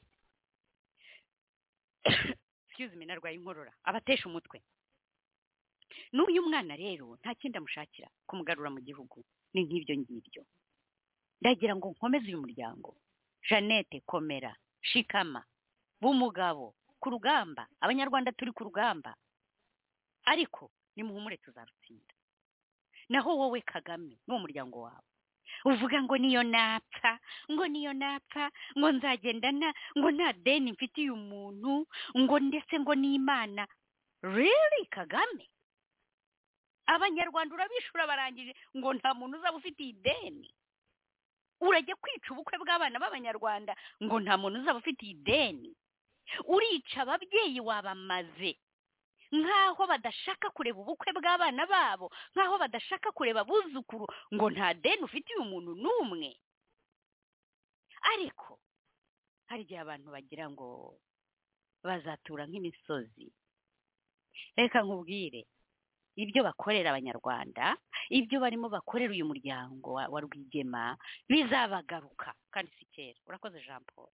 excuse me narwaye inkorora abatesha umutwe n'uyu mwana rero nta kindi amushakira kumugarura mu gihugu ni nk'ibyo ngibyo ndagira ngo nkomeze uyu muryango jeannette komera shikama b'umugabo ku rugamba abanyarwanda turi ku rugamba ariko nimuhumure tuzarutsinda naho wowe kagame n'uwo muryango wawe uvuga ngo niyo napfa ngo niyo napfa ngo nzagenda na ngo nta deni mfitiye umuntu ngo ndetse ngo n'imana rero kagame abanyarwanda urabishura barangije ngo nta muntu uzaba ufitiye ideni urajya kwica ubukwe bw'abana b'abanyarwanda ngo nta muntu uzaba ufitiye ideni urica ababyeyi wabamaze nk'aho badashaka kureba ubukwe bw'abana babo nk'aho badashaka kureba abuzukuru ngo nta deni ufitiye umuntu n'umwe ariko hari igihe abantu bagira ngo bazatura nk'imisozi reka nkubwire ibyo bakorera abanyarwanda ibyo barimo bakorera uyu muryango wa rwigema bizabagaruka kandi si kera urakoze jean paul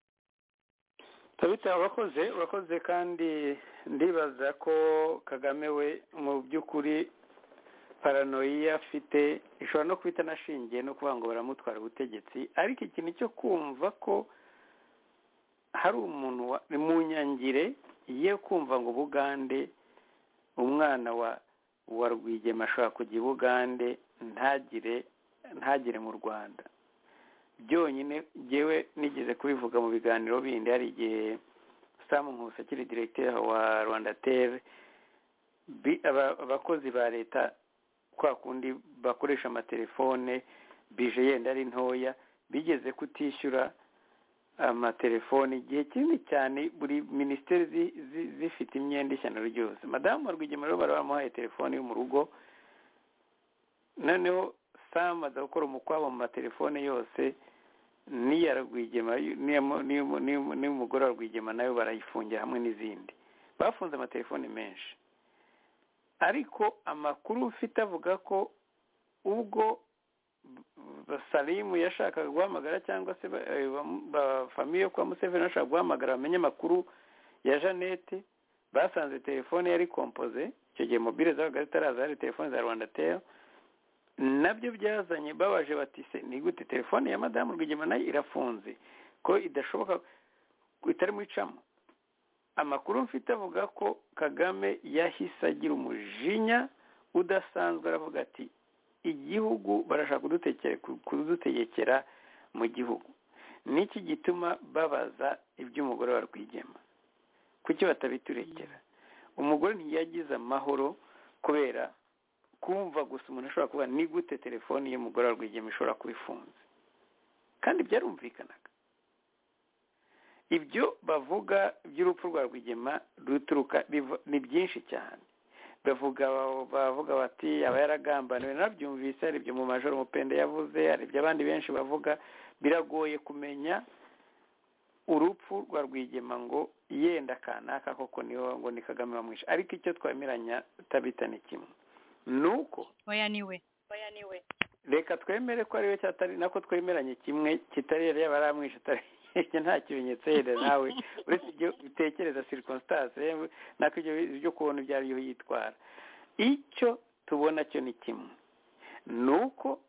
tabitse urakoze urakoze kandi ndibaza ko kagame we mu by'ukuri paranoia afite ishobora no kuba itanashingiye no kuvuga ngo baramutwara ubutegetsi ariko ikintu cyo kumva ko hari umuntu mu nyangire ye kumva ngo bugande umwana wa wa rwigema ashobora kujya i bugande ntagire ntagire mu rwanda byonyine ngewe nigeze kubivuga mu biganiro bindi hari igihe samu nkusi akiri diregiteri wa rwanda tere abakozi ba leta kwa kundi bakoresha amatelefone bije yenda ari ntoya bigeze kutishyura amatelefoni igihe kinini cyane buri minisiteri zi- zi- zifite imyenda ishyano ryose madamu warwigema rero bari bamuhaye telefoni yo mu rugo noneho sam aza gukora umukwabo mu matelefone yose n'iya rwigema n'iy'umugore wa rwigema nayo barayifungira hamwe n'izindi bafunze amatelefoni menshi ariko amakuru ufite avuga ko ubwo salimu yashakaga guhamagara cyangwa se ba- eh, ba- ba- famiye yo kwa museveni bashaka guhamagara bamenye amakuru ya jeannette basanze telefone yari kompoze icyo gihe mobile zabaga zitaraza hari telefone za rwanda teyo nabyo byazanye babaje bati se ni gute telefone ya madamu rwigema nayo irafunze ko idashoboka ko itarimo icamo amakuru mfite avuga ko kagame yahise agira umujinya udasanzwe aravuga ati igihugu barashaka kudutekere- ku- kudutegekera mu gihugu niki gituma babaza iby'umugore wa rwigema kuki batabiturekera umugore ntiyagize amahoro kubera kumva gusa umuntu ashobora kuba ni gute telefoni y'umugore wa rwigema ishobora kuba ifunze kandi byarumvikanaga ibyo bavuga by'urupfu rwa rwigema ruturuka biva- ni byinshi cyane bavuga bavuga bati aba yaragambaniwe nabyumvise hari ibyo mu majoro umupende yavuze hari ibyo abandi benshi bavuga biragoye kumenya urupfu rwa rwigema ngo yenda kanaka koko niho ngo ni kagame wamwishe ariko icyo twemeranya tabita ni kimwe ni uko oya niwe oya niwe reka twemere ko ariwe cyatari nako twemeranye kimwe kitari yari yaba aramwishe atari ibyo nta kimenyetso yenda nawe uretse ibyo bitekereza circumstance yewe nako ibyo ibyo kubona ibyo ari byo yitwara icyo tubona cyo ni kimwe ni uko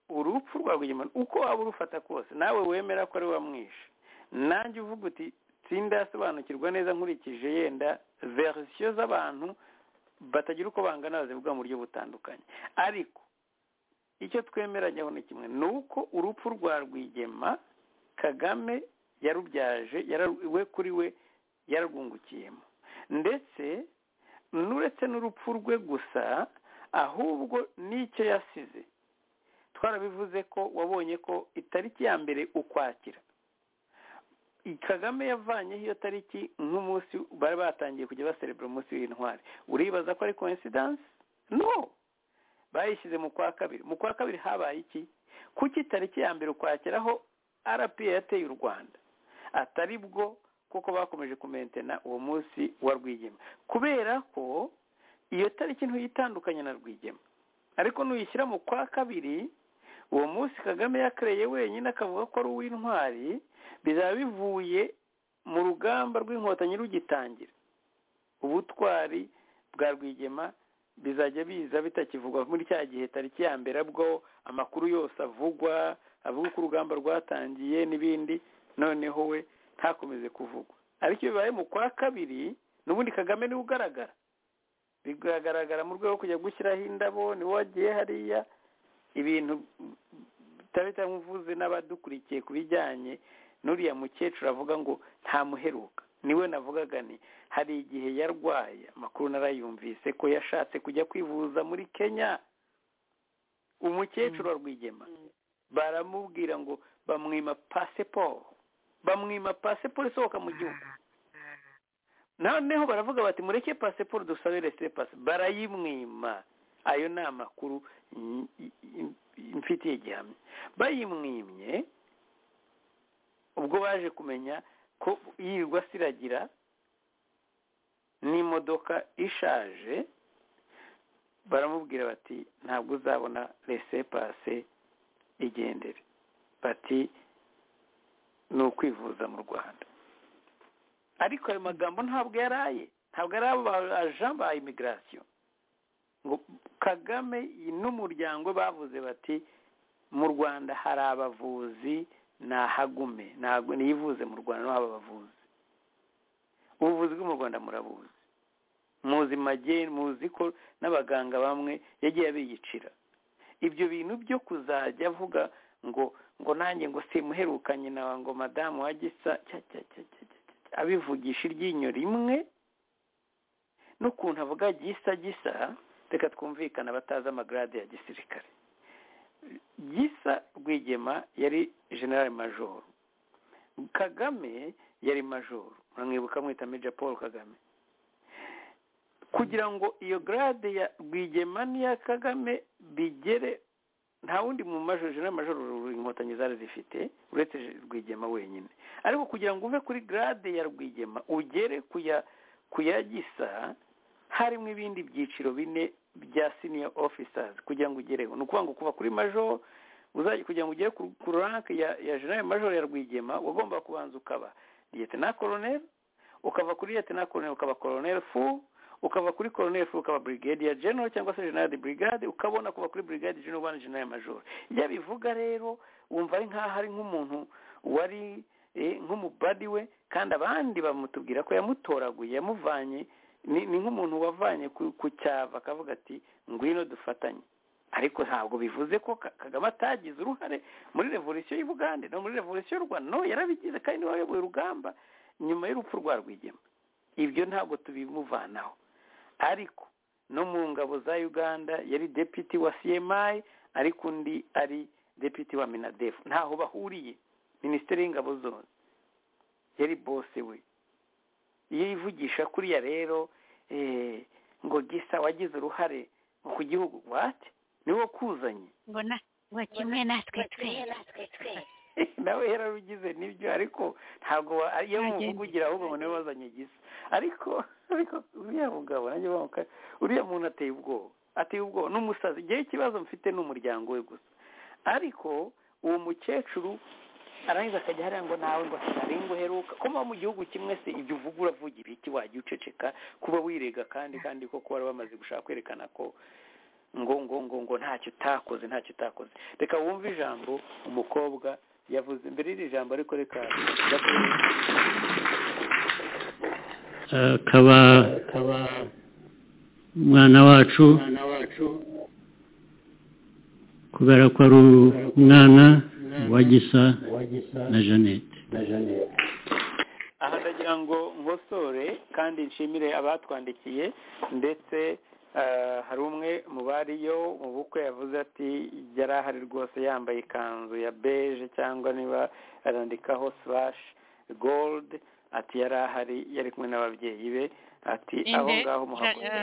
urupfu rwa rwigema uko waba urufata kose nawe wemera ko ari wamwishe nanjye uvuga uti sindasobanukirwa neza nkurikije yenda verisiyo z'abantu batagira uko bangana bazivuga mu buryo butandukanye ariko icyo twemeranyweho ni kimwe ni uko urupfu rwa rwigema kagame yarubyaje yara- we kuri we yararwungukiyemo ndetse n'uretse n'urupfu rwe gusa ahubwo n'icyo yasize twarabivuze ko wabonye ko itariki ya mbere ukwakira kagame yavanyeho iyo tariki nk'umunsi bari batangiye kujya baserebura umunsi w'intwari uribaza ko ari coincidence no bayishyize mu kwa kabiri mu kwa kabiri habaye iki kuki itariki ya mbere ukwakiraho rpa yateye u rwanda atari bwo kuko bakomeje kumentena uwo munsi wa rwigema kubera ko iyo tariki ntuyitandukanye na rwigema ariko nuyishyira mu kwa kabiri uwo munsi kagame yakereye wenyine akavuga ko ari uw'intwari bizaba bivuye mu rugamba rw'inkotanyi rugitangira ubutwari bwa rwigema bizajya biza bitakivugwa muri cya gihe tariki ya mbere bwo amakuru yose avugwa avuga uko urugamba rwatangiye n'ibindi noneho we ntakomeze kuvugwa ariko iyo bibaye mu kwa kabiri n'ubundi kagame niwe ugaragara biragaragara mu rwego rwo kujya gushyiraho indabo niwe wagiye hariya ibintu bitari bitamuvuze n'abadukurikiye ku bijyanye n'uriya mukecuru avuga ngo ntamuheruka niwe navugaga ni hari igihe yarwaye amakuru narayumvise ko yashatse kujya kwivuza muri kenya umukecuru wa rwigema baramubwira ngo bamwima pasiporo bamwima pasiporo isohoka mu gihugu noneho baravuga bati mureke pasiporo dusabe resite pasi barayimwima ayo ni amakuru n- n- mfitiye gihamya bayimwimye ubwo baje kumenya ko yirirwa asiragira n'imodoka ishaje baramubwira bati ntabwo uzabona rese pase igendere bati ni ukwivuza mu rwanda ariko ayo magambo ntabwo yaraye ntabwo ari abaja ba imigirasiyo ngo kagame n'umuryango bavuze bati mu rwanda hari abavuzi nahagume ntabwo niyivuze mu rwanda no haba abavuzi ubuvuzi bwo mu rwanda murabuzi muzi mageni muzi ko n'abaganga bamwe yagiye abiyicira ibyo bintu byo kuzajya avuga ngo ngo nanjye ngo simuherukanye nawe ngo madamu wa gisa cya cya cya cya cya cya cya. abivugisha iryinyo rimwe n'ukuntu avuga gisa gisa reka twumvikane abatazi amagarade ya gisirikare gisa rwigema yari general major kagame yari majoro muramwibuka mwita meja paul kagame kugira ngo iyo garade ya rwigema n'iya kagame bigere nta wundi mu majoro n'amajoro inkotanyi zari zifite uretse rwigema wenyine ariko kugira ngo uve kuri garade ya rwigema ugere ku ya gisa harimo ibindi byiciro bine bya senior officers kugira ngo ugereho ni ukuvuga ngo kuva kuri majoro kugira ngo ugere ku ranke ya general major ya rwigema wagomba kubanza ukaba liyetena koroneri ukava kuri liyetena koroneri ukaba koroneri fu ukava kuri koroneri fu ukaba brigadier general cyangwa se general de brigade ukabona kuva kuri brigade general ubana general major ibyo bivuga rero wumva ari nk'aho ari nk'umuntu wari nk'umubadi we kandi abandi bamutubwira ko yamutoraguye yamuvanye ni nk'umuntu wavanye ku cyava akavuga ati ngwino dufatanye ariko ntabwo bivuze ko kagame atagize uruhare muri revolisiyo y'ubugande no muri revolisiyo y'u rwanda no yarabigize kandi wayoboye urugamba nyuma y'urupfu rwa rwigema ibyo ntabwo tubimuvanaho ariko no mu ngabo za uganda yari deputi wa cmi ariko undi ari deputi wa minadefu ntaho bahuriye minisiteri y'ingabo zose yari bose we iyo yivugisha kuriya rero ngo gisa wagize uruhare ku gihugu wate niwo kuzanye mbona ngo kimwe natwe twe nawe yararugize nibyo ariko ntabwo iyo muvugira ahubwo ngo niwe wazanye gisa ariko uriya mugabo nanjye bamuka uriya muntu ateye ubwoba ateye ubwoba ni umusazi igihe ikibazo mfite ni umuryango we gusa ariko uwo mukecuru arangiza akajya hariya ngo nawe ngo ari ngo uheruka kuba mu gihugu kimwe se ibyo uvuga uravugira iki wajya uceceka kuba wirega kandi kandi koko wari bamaze gushaka kwerekana ko ngo ngo ngo ngo ntacyo utakoze ntacyo utakoze reka wumve ijambo umukobwa yavuze mbere y'iri jambo ariko reka akaba umwana wacu kubera ko ari umwana wa gisa na jeannette aha ndagira ngo nkosore kandi nshimire abatwandikiye ndetse hari umwe mu bariyo mu bukwe yavuze ati yari ahari rwose yambaye ikanzu ya beje cyangwa niba arandikaho surashi gold ati yari ahari yari kumwe n'ababyeyi be ati aho ngaho muhaguruke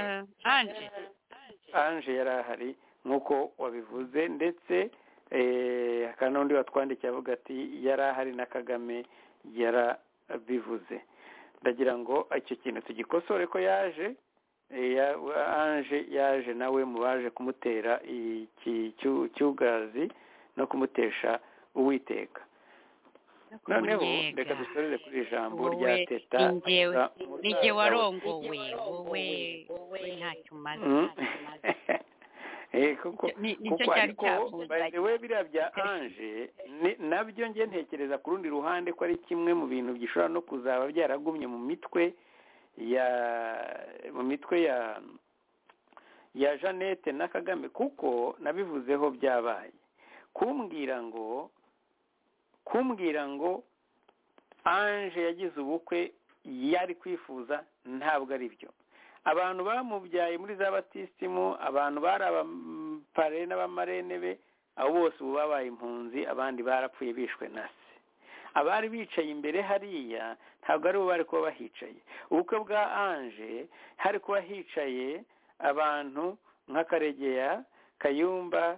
anje yari ahari nk'uko wabivuze ndetse hakaba n'undi watwandikiye avuga ati yari ahari na kagame yarabivuze ndagira ngo icyo kintu tugikosore ko yaje anje yaje nawe mu baje kumutera iki cy'ubwazi no kumutesha uwiteka noneho reka dusorere kuri ijambo rya teta nige warongowe wowe wowe ntacyo umaze kuko ariko we biriya bya anje nabyo njye ntekereza ku rundi ruhande ko ari kimwe mu bintu gishobora no kuzaba byaragumye mu mitwe ya mu mitwe ya ya jeannette na kagame kuko nabivuzeho byabaye kumbwira ngo kumbwira ngo anje yagize ubukwe yari kwifuza ntabwo ari byo abantu bamubyaye muri za batisimu abantu bari abapare n'abamarene be abo bose ubu babaye impunzi abandi barapfuye bishwe na se abari bicaye imbere hariya ntabwo ari bo bari kuba bahicaye ubukwe bwa anje hari kuba hicaye abantu nka karegeya kayumba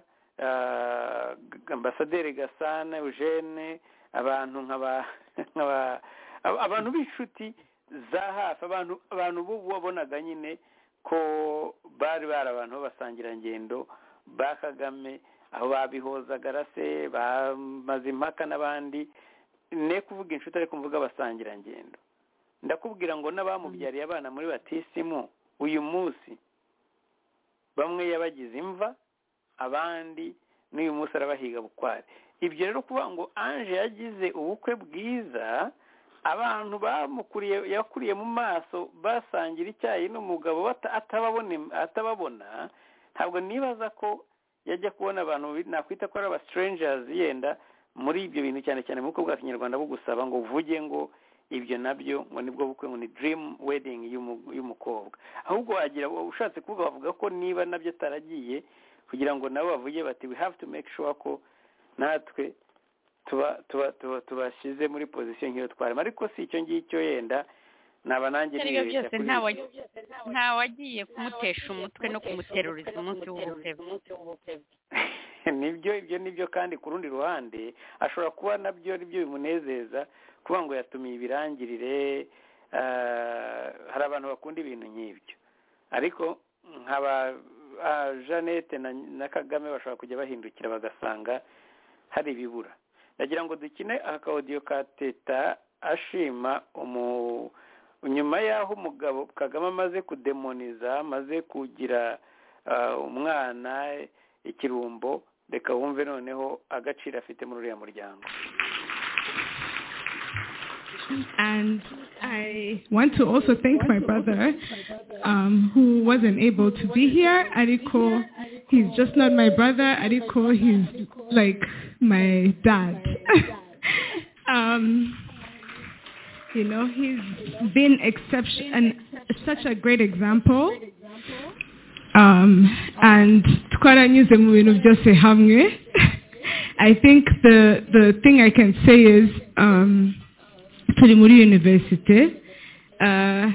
ambasaderi gasana eugene abantu nk'aba abantu b'inshuti za hafi abantu abantu bubu wabonaga nyine ko bari bari abantu b'abasangirangendo ba kagame aho babihozaga arase bamaze impaka n'abandi ne kuvuga inshuti ariko mvuga abasangirangendo ndakubwira ngo n'abamubyariye abana muri batisimu uyu munsi bamwe yabagize imva abandi n'uyu munsi arabahiga bukware ibyo rero kuvuga ngo anje yagize ubukwe bwiza abantu bamukuriye yakuriye mu maso basangira icyayi n'umugabo atababona ntabwo nibaza ko yajya kubona abantu nakwita ko ari abasitirengerazi yenda muri ibyo bintu cyane cyane mu bukwe bwa kinyarwanda bwo gusaba ngo uvuge ngo ibyo nabyo ngo nibwo bukwe ngo ni dirimu wedingi y'umukobwa ahubwo wagira ushatse kuvuga bavuga ko niba nabyo ataragiye kugira ngo nabo bavuge bati we havu tu meke shuwa ko natwe tuba tuba tuba tubashyize muri pozisiyo nk'iyo twarimo ariko si icyo ngicyo yenda naba nanjye ibyo aribyo byose ntawe ntawagiye kumutesha umutwe no kumuteruriza umunsi w'ubutebe nibyo ibyo nibyo kandi ku rundi ruhande ashobora kuba nabyo aribyo bimunezeza kuba ngo yatumiye ibirangirire ah, hari abantu bakunda ibintu nk'ibyo ariko nkaba ah, jeannette na, na kagame bashobora kujya bahindukira bagasanga hari ibibura ndagira ngo dukine akawodiyo ka teta ashima umu nyuma y'aho umugabo kagame amaze kudemoniza amaze kugira ah, umwana ikirumbo reka wumve noneho agaciro afite muri uriya muryango And I want to also thank my brother um, who wasn't able to be here. Ariko, he's just not my brother. Ariko, he's like my dad. um, you know, he's been exception, an, such a great example. Um, and twaranyuze mu bintu byose hamwe. I think the, the thing I can say is... Um, turi muri universite uh,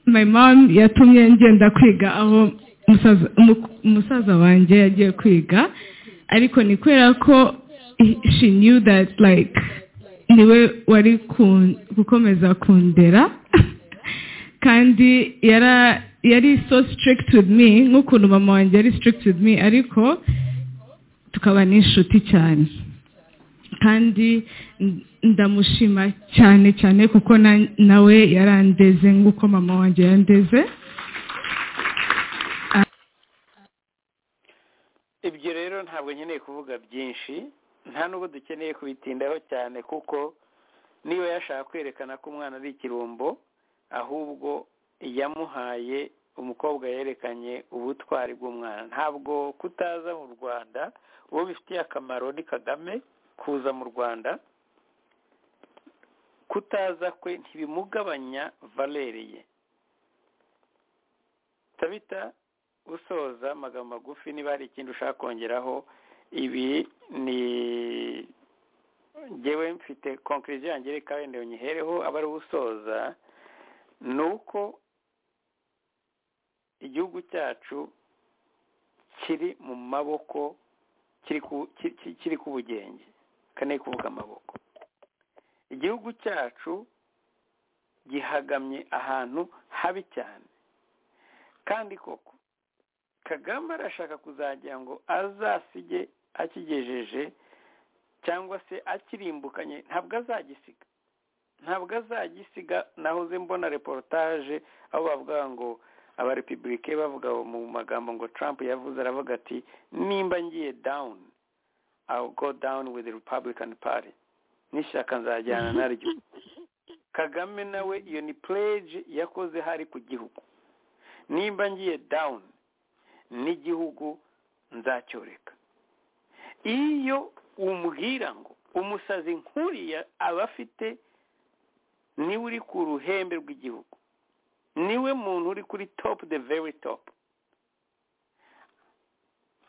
my mom yatumye ngenda kwiga aho umusaza- umu- umusaza wanjye yagiye kwiga ariko ni kubera ko he- she knew that like niwe wari kun- gukomeza kundera kandi yara yari so strict with me nk'ukuntu mama wanjye yari strict with me ariko tukaba n'inshuti cyane kandi n- ndamushima cyane cyane kuko na- nawe yarandeze nk'uko mama wanjye yandeze ibyo rero ntabwo nkeneye kuvuga byinshi nta nubwo dukeneye kubitindaho cyane kuko niba yashaka kwerekana ko umwana ari ikirumbo ahubwo yamuhaye umukobwa yerekanye ubutwari bw'umwana ntabwo kutaza mu rwanda uwo bifitiye akamaro ni kagame kuza mu rwanda kutaza kwe ntibimugabanya valeri ye tabita usoza amagambo magufi niba hari ikindi ushaka kongeraho ibi ni ngewe mfite konkiriziyo yanjye reka wenda unyihereho aba ari usoza ni uko igihugu cyacu kiri mu maboko kiri ku ki- ki- kiri ku bugenge kaneye kuvuga amaboko igihugu cyacu gihagamye ahantu habi cyane kandi koko kagame arashaka kuzagira ngo azasige akigejeje cyangwa se akirimbukanye ntabwo azagisiga ntabwo azagisiga nahoze mbona reportage aho bavuga ngo abarepubulike bavuga mu magambo ngo Trump yavuze aravuga ati nimba ngiye down I'll go down with the Republican Party n'ishyaka nzajyana naryo kagame nawe iyo ni pledge yakoze hari ku gihugu nimba ngiye down n'igihugu nzacyoreka iyo umbwira ngo umusazi nkuriya aba afite niwe uri ku ruhembe rw'igihugu niwe muntu uri kuri top the very top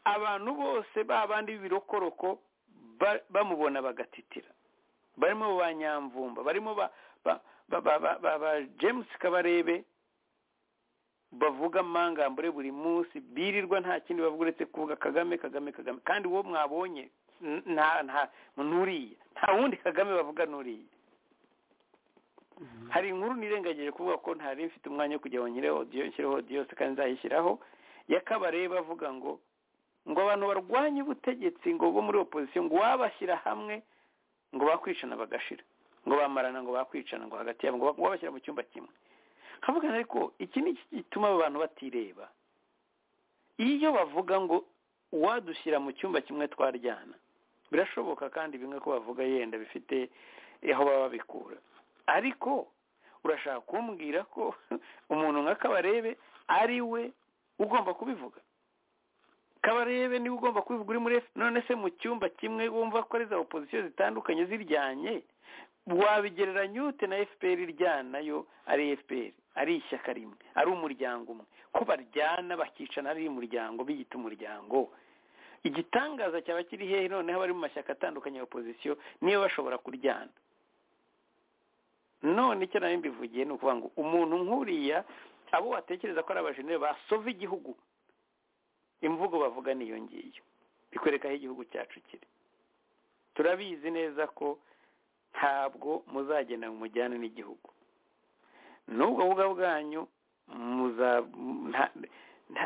abantu bose ba bandi b'ibirokoroko ba- bamubona bagatitira barimo ba nyamvumba barimo ba ba- ba- ba- ba- ba- ba james kabarebe bavuga amangambure buri munsi birirwa nta kindi bavuga uretse kuvuga kagame kagame kagame kandi uwo mwabonye n- nta nta nturiya nta wundi kagame bavuga nuriya hari inkuru nirengagije kuvuga ko ntari mfite umwanya wo kujya ngo nyireho odiyo nshyireho odiyo se kandi nzayishyiraho yakabareba avuga ngo ngo abantu barwanye ubutegetsi ngo bo muri opozisiyo ngo wabashyira hamwe ngo bakwicana bagashira ngo bamarana ngo bakwicana ngo hagati yabo ngo ba- ngo babashyira mu cyumba kimwe nkavugana ariko iki ni iki gituma aba bantu batireba iyo bavuga ngo uwadushyira mu cyumba kimwe twaryana birashoboka kandi bimwe ko bavuga yenda bifite aho baba babikura ariko urashaka kumbwira ko umuntu nka kabarebe ari we ugomba kubivuga kabarebe niwe ugomba kubivuga uri muri F- none se mu cyumba kimwe wumva ko ari za opozisiyo zitandukanye ziryanye wabigereranya ute na fpr iryana nayo ari fpr ari ishyaka rimwe ari umuryango umwe ko baryana bakicana ari umuryango biyita umuryango igitangaza cyaba kiri hehe noneho abari mu mashyaka atandukanye ya opozisiyo niba bashobora kuryana none icyo nari mbivugiye ni ukuvuga ngo umuntu nk'uriya abo watekereza ko ari abajenere basova igihugu imvugo bavuga niyo ngiyo bikwereka aho igihugu cyacu kiri turabizi neza ko ntabwo muzagenda ngo mujyane n'igihugu n'ubwo buga bwanyu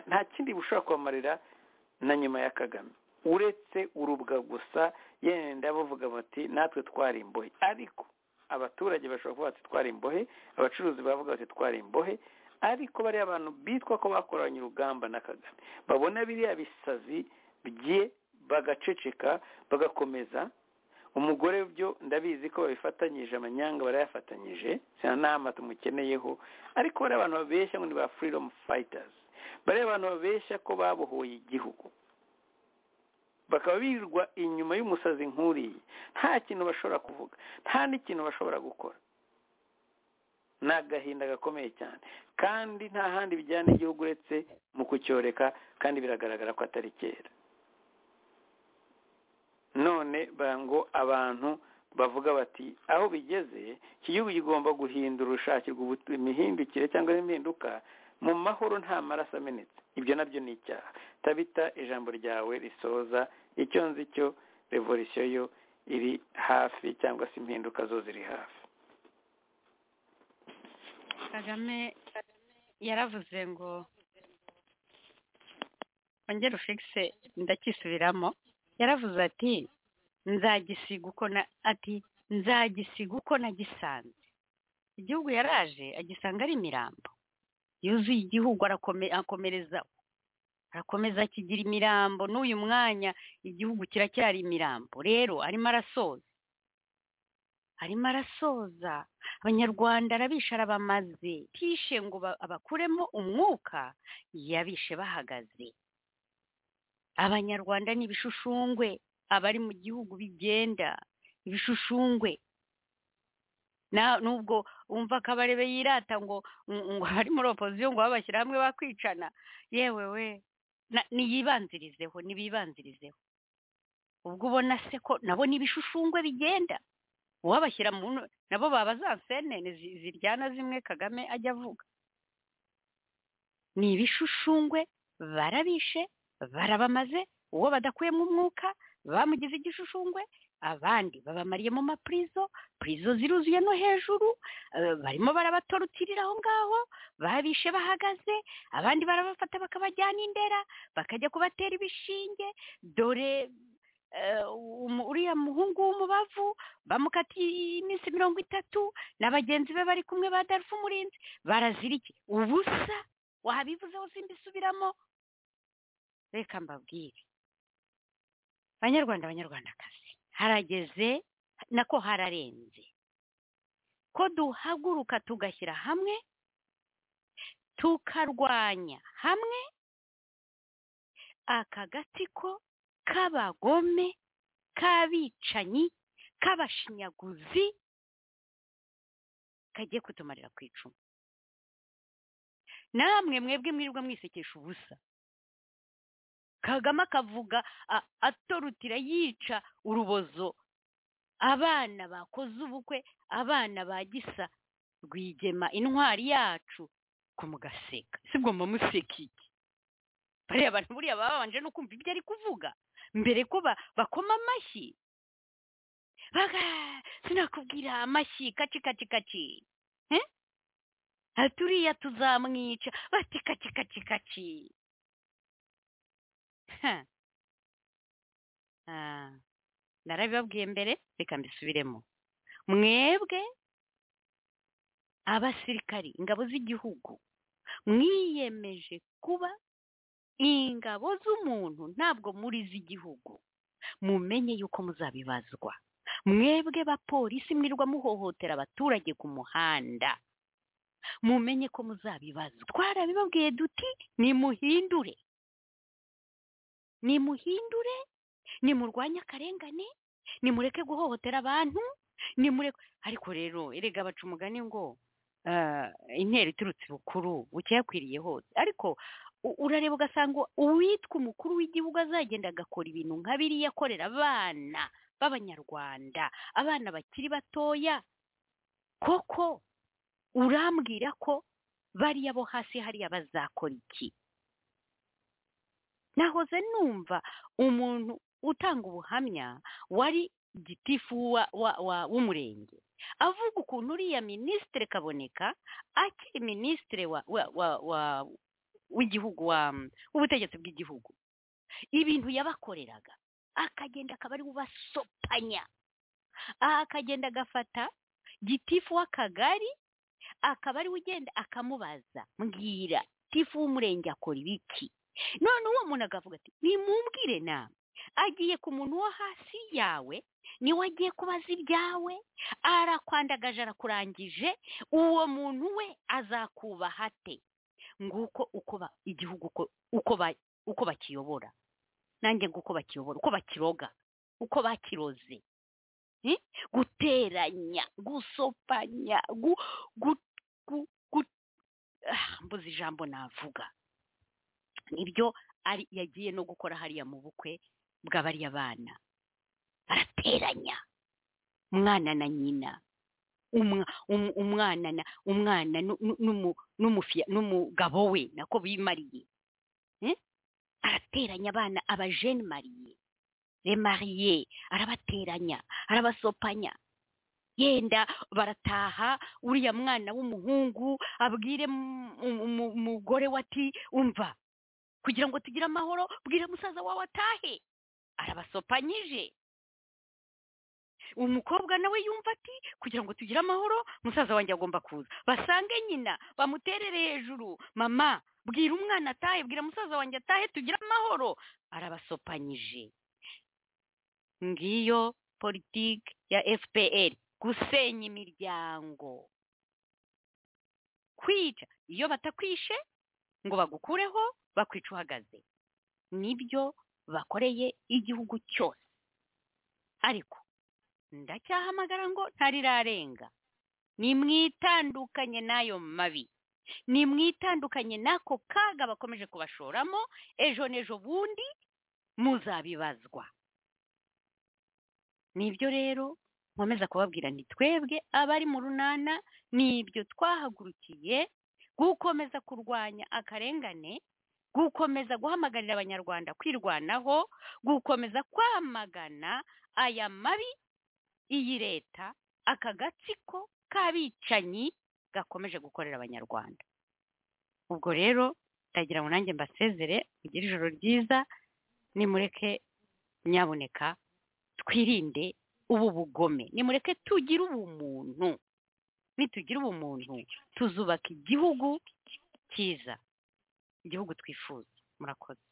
nta kindi bushobora kubamarira na nyuma ya kagame uretse urubwa gusa yenda bavuga bati natwe twari imbohe ariko abaturage bashobora kuvuga bati twari imbohe abacuruzi bavuga bati twari imbohe ariko bariya abantu bitwa ko bakoranye urugamba na kagame babona biriya bisazi bye bagaceceka bagakomeza umugore byo ndabizi ko babifatanyije amanyanga barayafatanyije nta nama tumukeneyeho ariko bariya abantu babeshya ngo ni ba furidomu fayitazi bariya abantu babeshya ko babohoye igihugu bakaba birirwa inyuma y'umusazi nk'uriya nta kintu bashobora kuvuga nta n'ikintu bashobora gukora ni agahinda gakomeye cyane kandi nta handi bijyana igihugu uretse mu kucyoreka kandi biragaragara ko atari kera none ngo abantu bavuga bati aho bigeze iki gihugu kigomba guhindura ushakirwa imihindukire cyangwa impinduka mu mahoro nta maraso amenetse ibyo nabyo ni icyaha tabita ijambo ryawe risoza icyo nzi cyo revolisiyo yo iri hafi cyangwa se impinduka zo ziri hafi kagame yaravuze ngo ongera ufigise ndakisubiramo yaravuze ati nzagisiga uko na ati nzagisiga uko nagisanze igihugu yaraje agisanga ari imirambo yuzuye igihugu arakomereza arakomeza akigira imirambo n'uyu mwanya igihugu kiracyari imirambo rero arimo arasoza arimo arasoza abanyarwanda arabishe arabamaze tishe ngo abakuremo umwuka yabishe bahagaze abanyarwanda ni ibishushungwe abari mu gihugu bigenda ibishushungwe nubwo wumva akabarebe yirata ngo ngo ari muri opozisiyo ngo babashyire hamwe bakwicana yewe we niyibanzirizeho nibibanzirizeho ubwo ubona se ko nabo ni ibishushungwe bigenda uwabashyira mu nabo baba za senene ziryana zimwe kagame ajya avuga ni ibishushungwe barabishe barabamaze uwo badakuyemo umwuka bamugize igishushushungwe abandi babamariye mu mapurizo purizo ziruzuye no hejuru barimo barabatorutirira aho ngaho babishe bahagaze abandi barabafata bakabajyana indera bakajya kubatera ibishinge dore uriya muhungu w'umubavu bamukatiye iminsi mirongo itatu na bagenzi be bari kumwe ba darufu umurinzi barazirike ubusa wabivuzeho simbisubiramo reka mbabwire abanyarwanda abanyarwandakazi harageze nako hararenze ko duhaguruka tugashyira hamwe tukarwanya hamwe aka gatsiko k'abagome k'abicanyi k'abashinyaguzi kagiye kutumarira ku icumu namwe mwebwe mwirirwa mwisekesha ubusa kagame akavuga atorutira yica urubozo abana bakoze ubukwe abana bagisa rwigema intwari yacu ko mugaseka sibwo mumuseka iki bariya abantu buriya baba babanje no kumva ibyo ari kuvuga mbere ko bakoma amashyi sinakubwira amashyi kaci kaci kaci turiya tuzamwica bati kaci kaci kaci narabibabwiye mbere reka mbisubiremo mwebwe abasirikari ingabo z'igihugu mwiyemeje kuba ingabo z'umuntu ntabwo muri iz'igihugu mumenye yuko muzabibazwa mwebwe bapolisi mwirirwa muhohotera abaturage ku muhanda mumenye ko muzabibazwa twarabibabwiye duti nimuhindure nimuhindure nimurwanye akarengane nimureke guhohotera abantu nimureke ariko rero erega baca umugani ngo intera iturutse ibukuru bukeya akwiriye hose ariko u- urareba ugasanga uwitwa umukuru w'igihugu azagenda agakora ibintu nka biriya akorera abana b'abanyarwanda abana bakiri batoya koko urambwira ko bariya bo hasi hariya bazakora iki nahoze numva umuntu utanga ubuhamya wari gitifu wa- wa- wa- w'umurenge avuga ukuntu uriya minisitiri kaboneka akiri minisitiri wa- wa- wa- wa- w'igihugu wa- w'ubutegetsi bw'igihugu ibintu yabakoreraga akagenda akaba ari we ubasopanya aha akagenda agafata gitifu w'akagari akaba ari we ugenda akamubaza mbwira tifu w'umurenge akora ibiki none uwo muntu akavuga ati nimumbwire nawe agiye ku muntu wo hasi yawe niwe agiye kubaza ibyawe arakwandagaje arakurangije uwo muntu we azakubaha ate nguko uko ba- igihugu uko- uko ba- uko bakiyobora nanjye nguko bakiyobora uko bakiroga uko bakiroze Eh? guteranya gusopanya gu- gu- gu- gu- ah, mbuze ijambo navuga nibyo ari yagiye no gukora hariya mu bukwe bw'abariya bana arateranya umwana na nyina umwa- um- umwana na umwana nu- nu- numu- n'umufi- n'umugabo we nako bimariye Eh? arateranya abana abajene mariye remariye arabateranya arabasopanya yenda barataha uriya mwana w'umuhungu abwire mu- mu- mu- umugore we ati umva kugira ngo tugire amahoro bwira musaza wawe atahe arabasopanyije umukobwa nawe yumva ati kugira ngo tugire amahoro musaza wanjye agomba kuza basange nyina bamuterere hejuru mama bwira umwana atahe bwira musaza wanjye atahe tugire amahoro arabasopanyije ngiyo politiki ya fpr gusenya imiryango kwica iyo batakwishe ngo bagukureho bakwica uhagaze nibyo bakoreye igihugu cyose ariko ndacyahamagara ngo ntarirarenga nimwitandukanye n'ayo mabi nimwitandukanye n'ako kaga bakomeje kubashoramo ejo n'ejo bundi muzabibazwa nibyo rero nkomeza kubabwira nti twebwe abari mu runana nibyo twahagurukiye gukomeza kurwanya akarengane gukomeza guhamagarira abanyarwanda kwirwanaho gukomeza kwamagana aya mabi iyi leta aka gatsiko k'abicanyi gakomeje gukorera abanyarwanda ubwo rero ndagira ngo nanjye mbasezere mugire ijoro ryiza nimureke nyaboneka twirinde ubu bugome nimureke tugire ubumuntu nitugira ubumuntu tuzubaka igihugu cyiza igihugu twifuza murakoze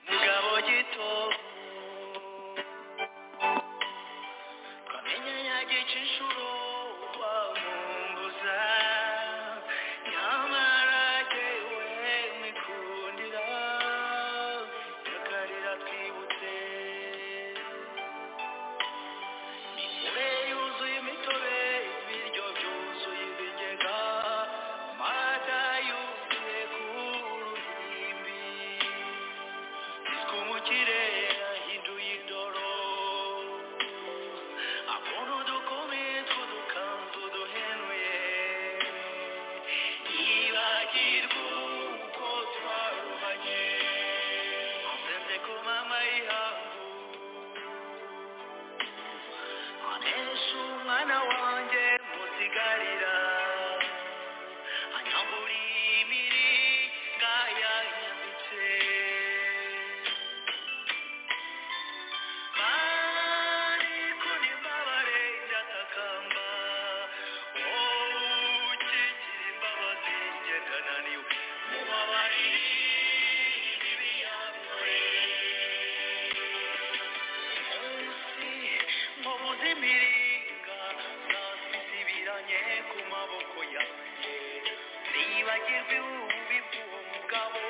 umugabo gito twamenye yagica inshuro wamumbuza nyamara jyewe mwikundira nyakarira twibutse imitobe yuzuye imitobe ibiryo byuzuye ibigega amata yuzuye ku ruhimbi twumukire yahinduye indoro abona udukumi tw'udukanzu duhenuye yibagirwa uko twaruhanye nzenze ko mama yihangu anesha umwana wanjye musigarira anyagura imiringa yanyambitse Mari kunimbabare ndatakamba ukikira imbabazi njye ndananiwe mubabarire ibibi yakoze munsi mubuze imiringa zasisibiranye ku maboko yanjye nibagirwe ububi bw'uwo mugabo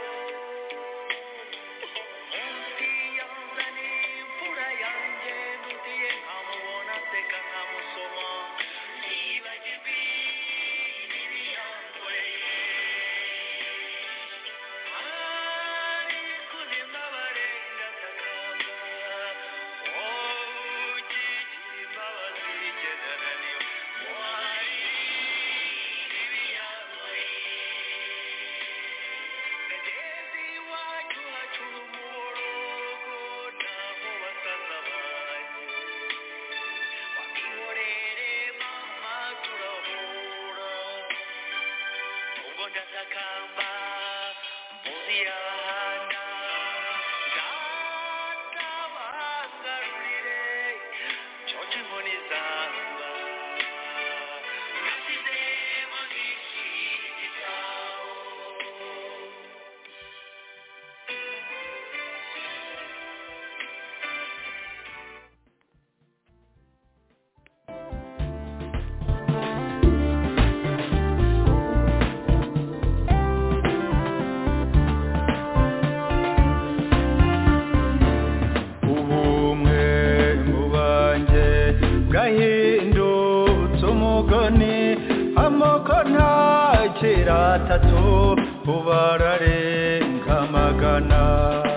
ndatakamba mbuzi yahanda ndatabangarurire cyoce inkoni zamba nasize munsi y'igitabo ubumwe mu banjye bwahindutse umugani amoko ntakiri atatu ubara arenga magana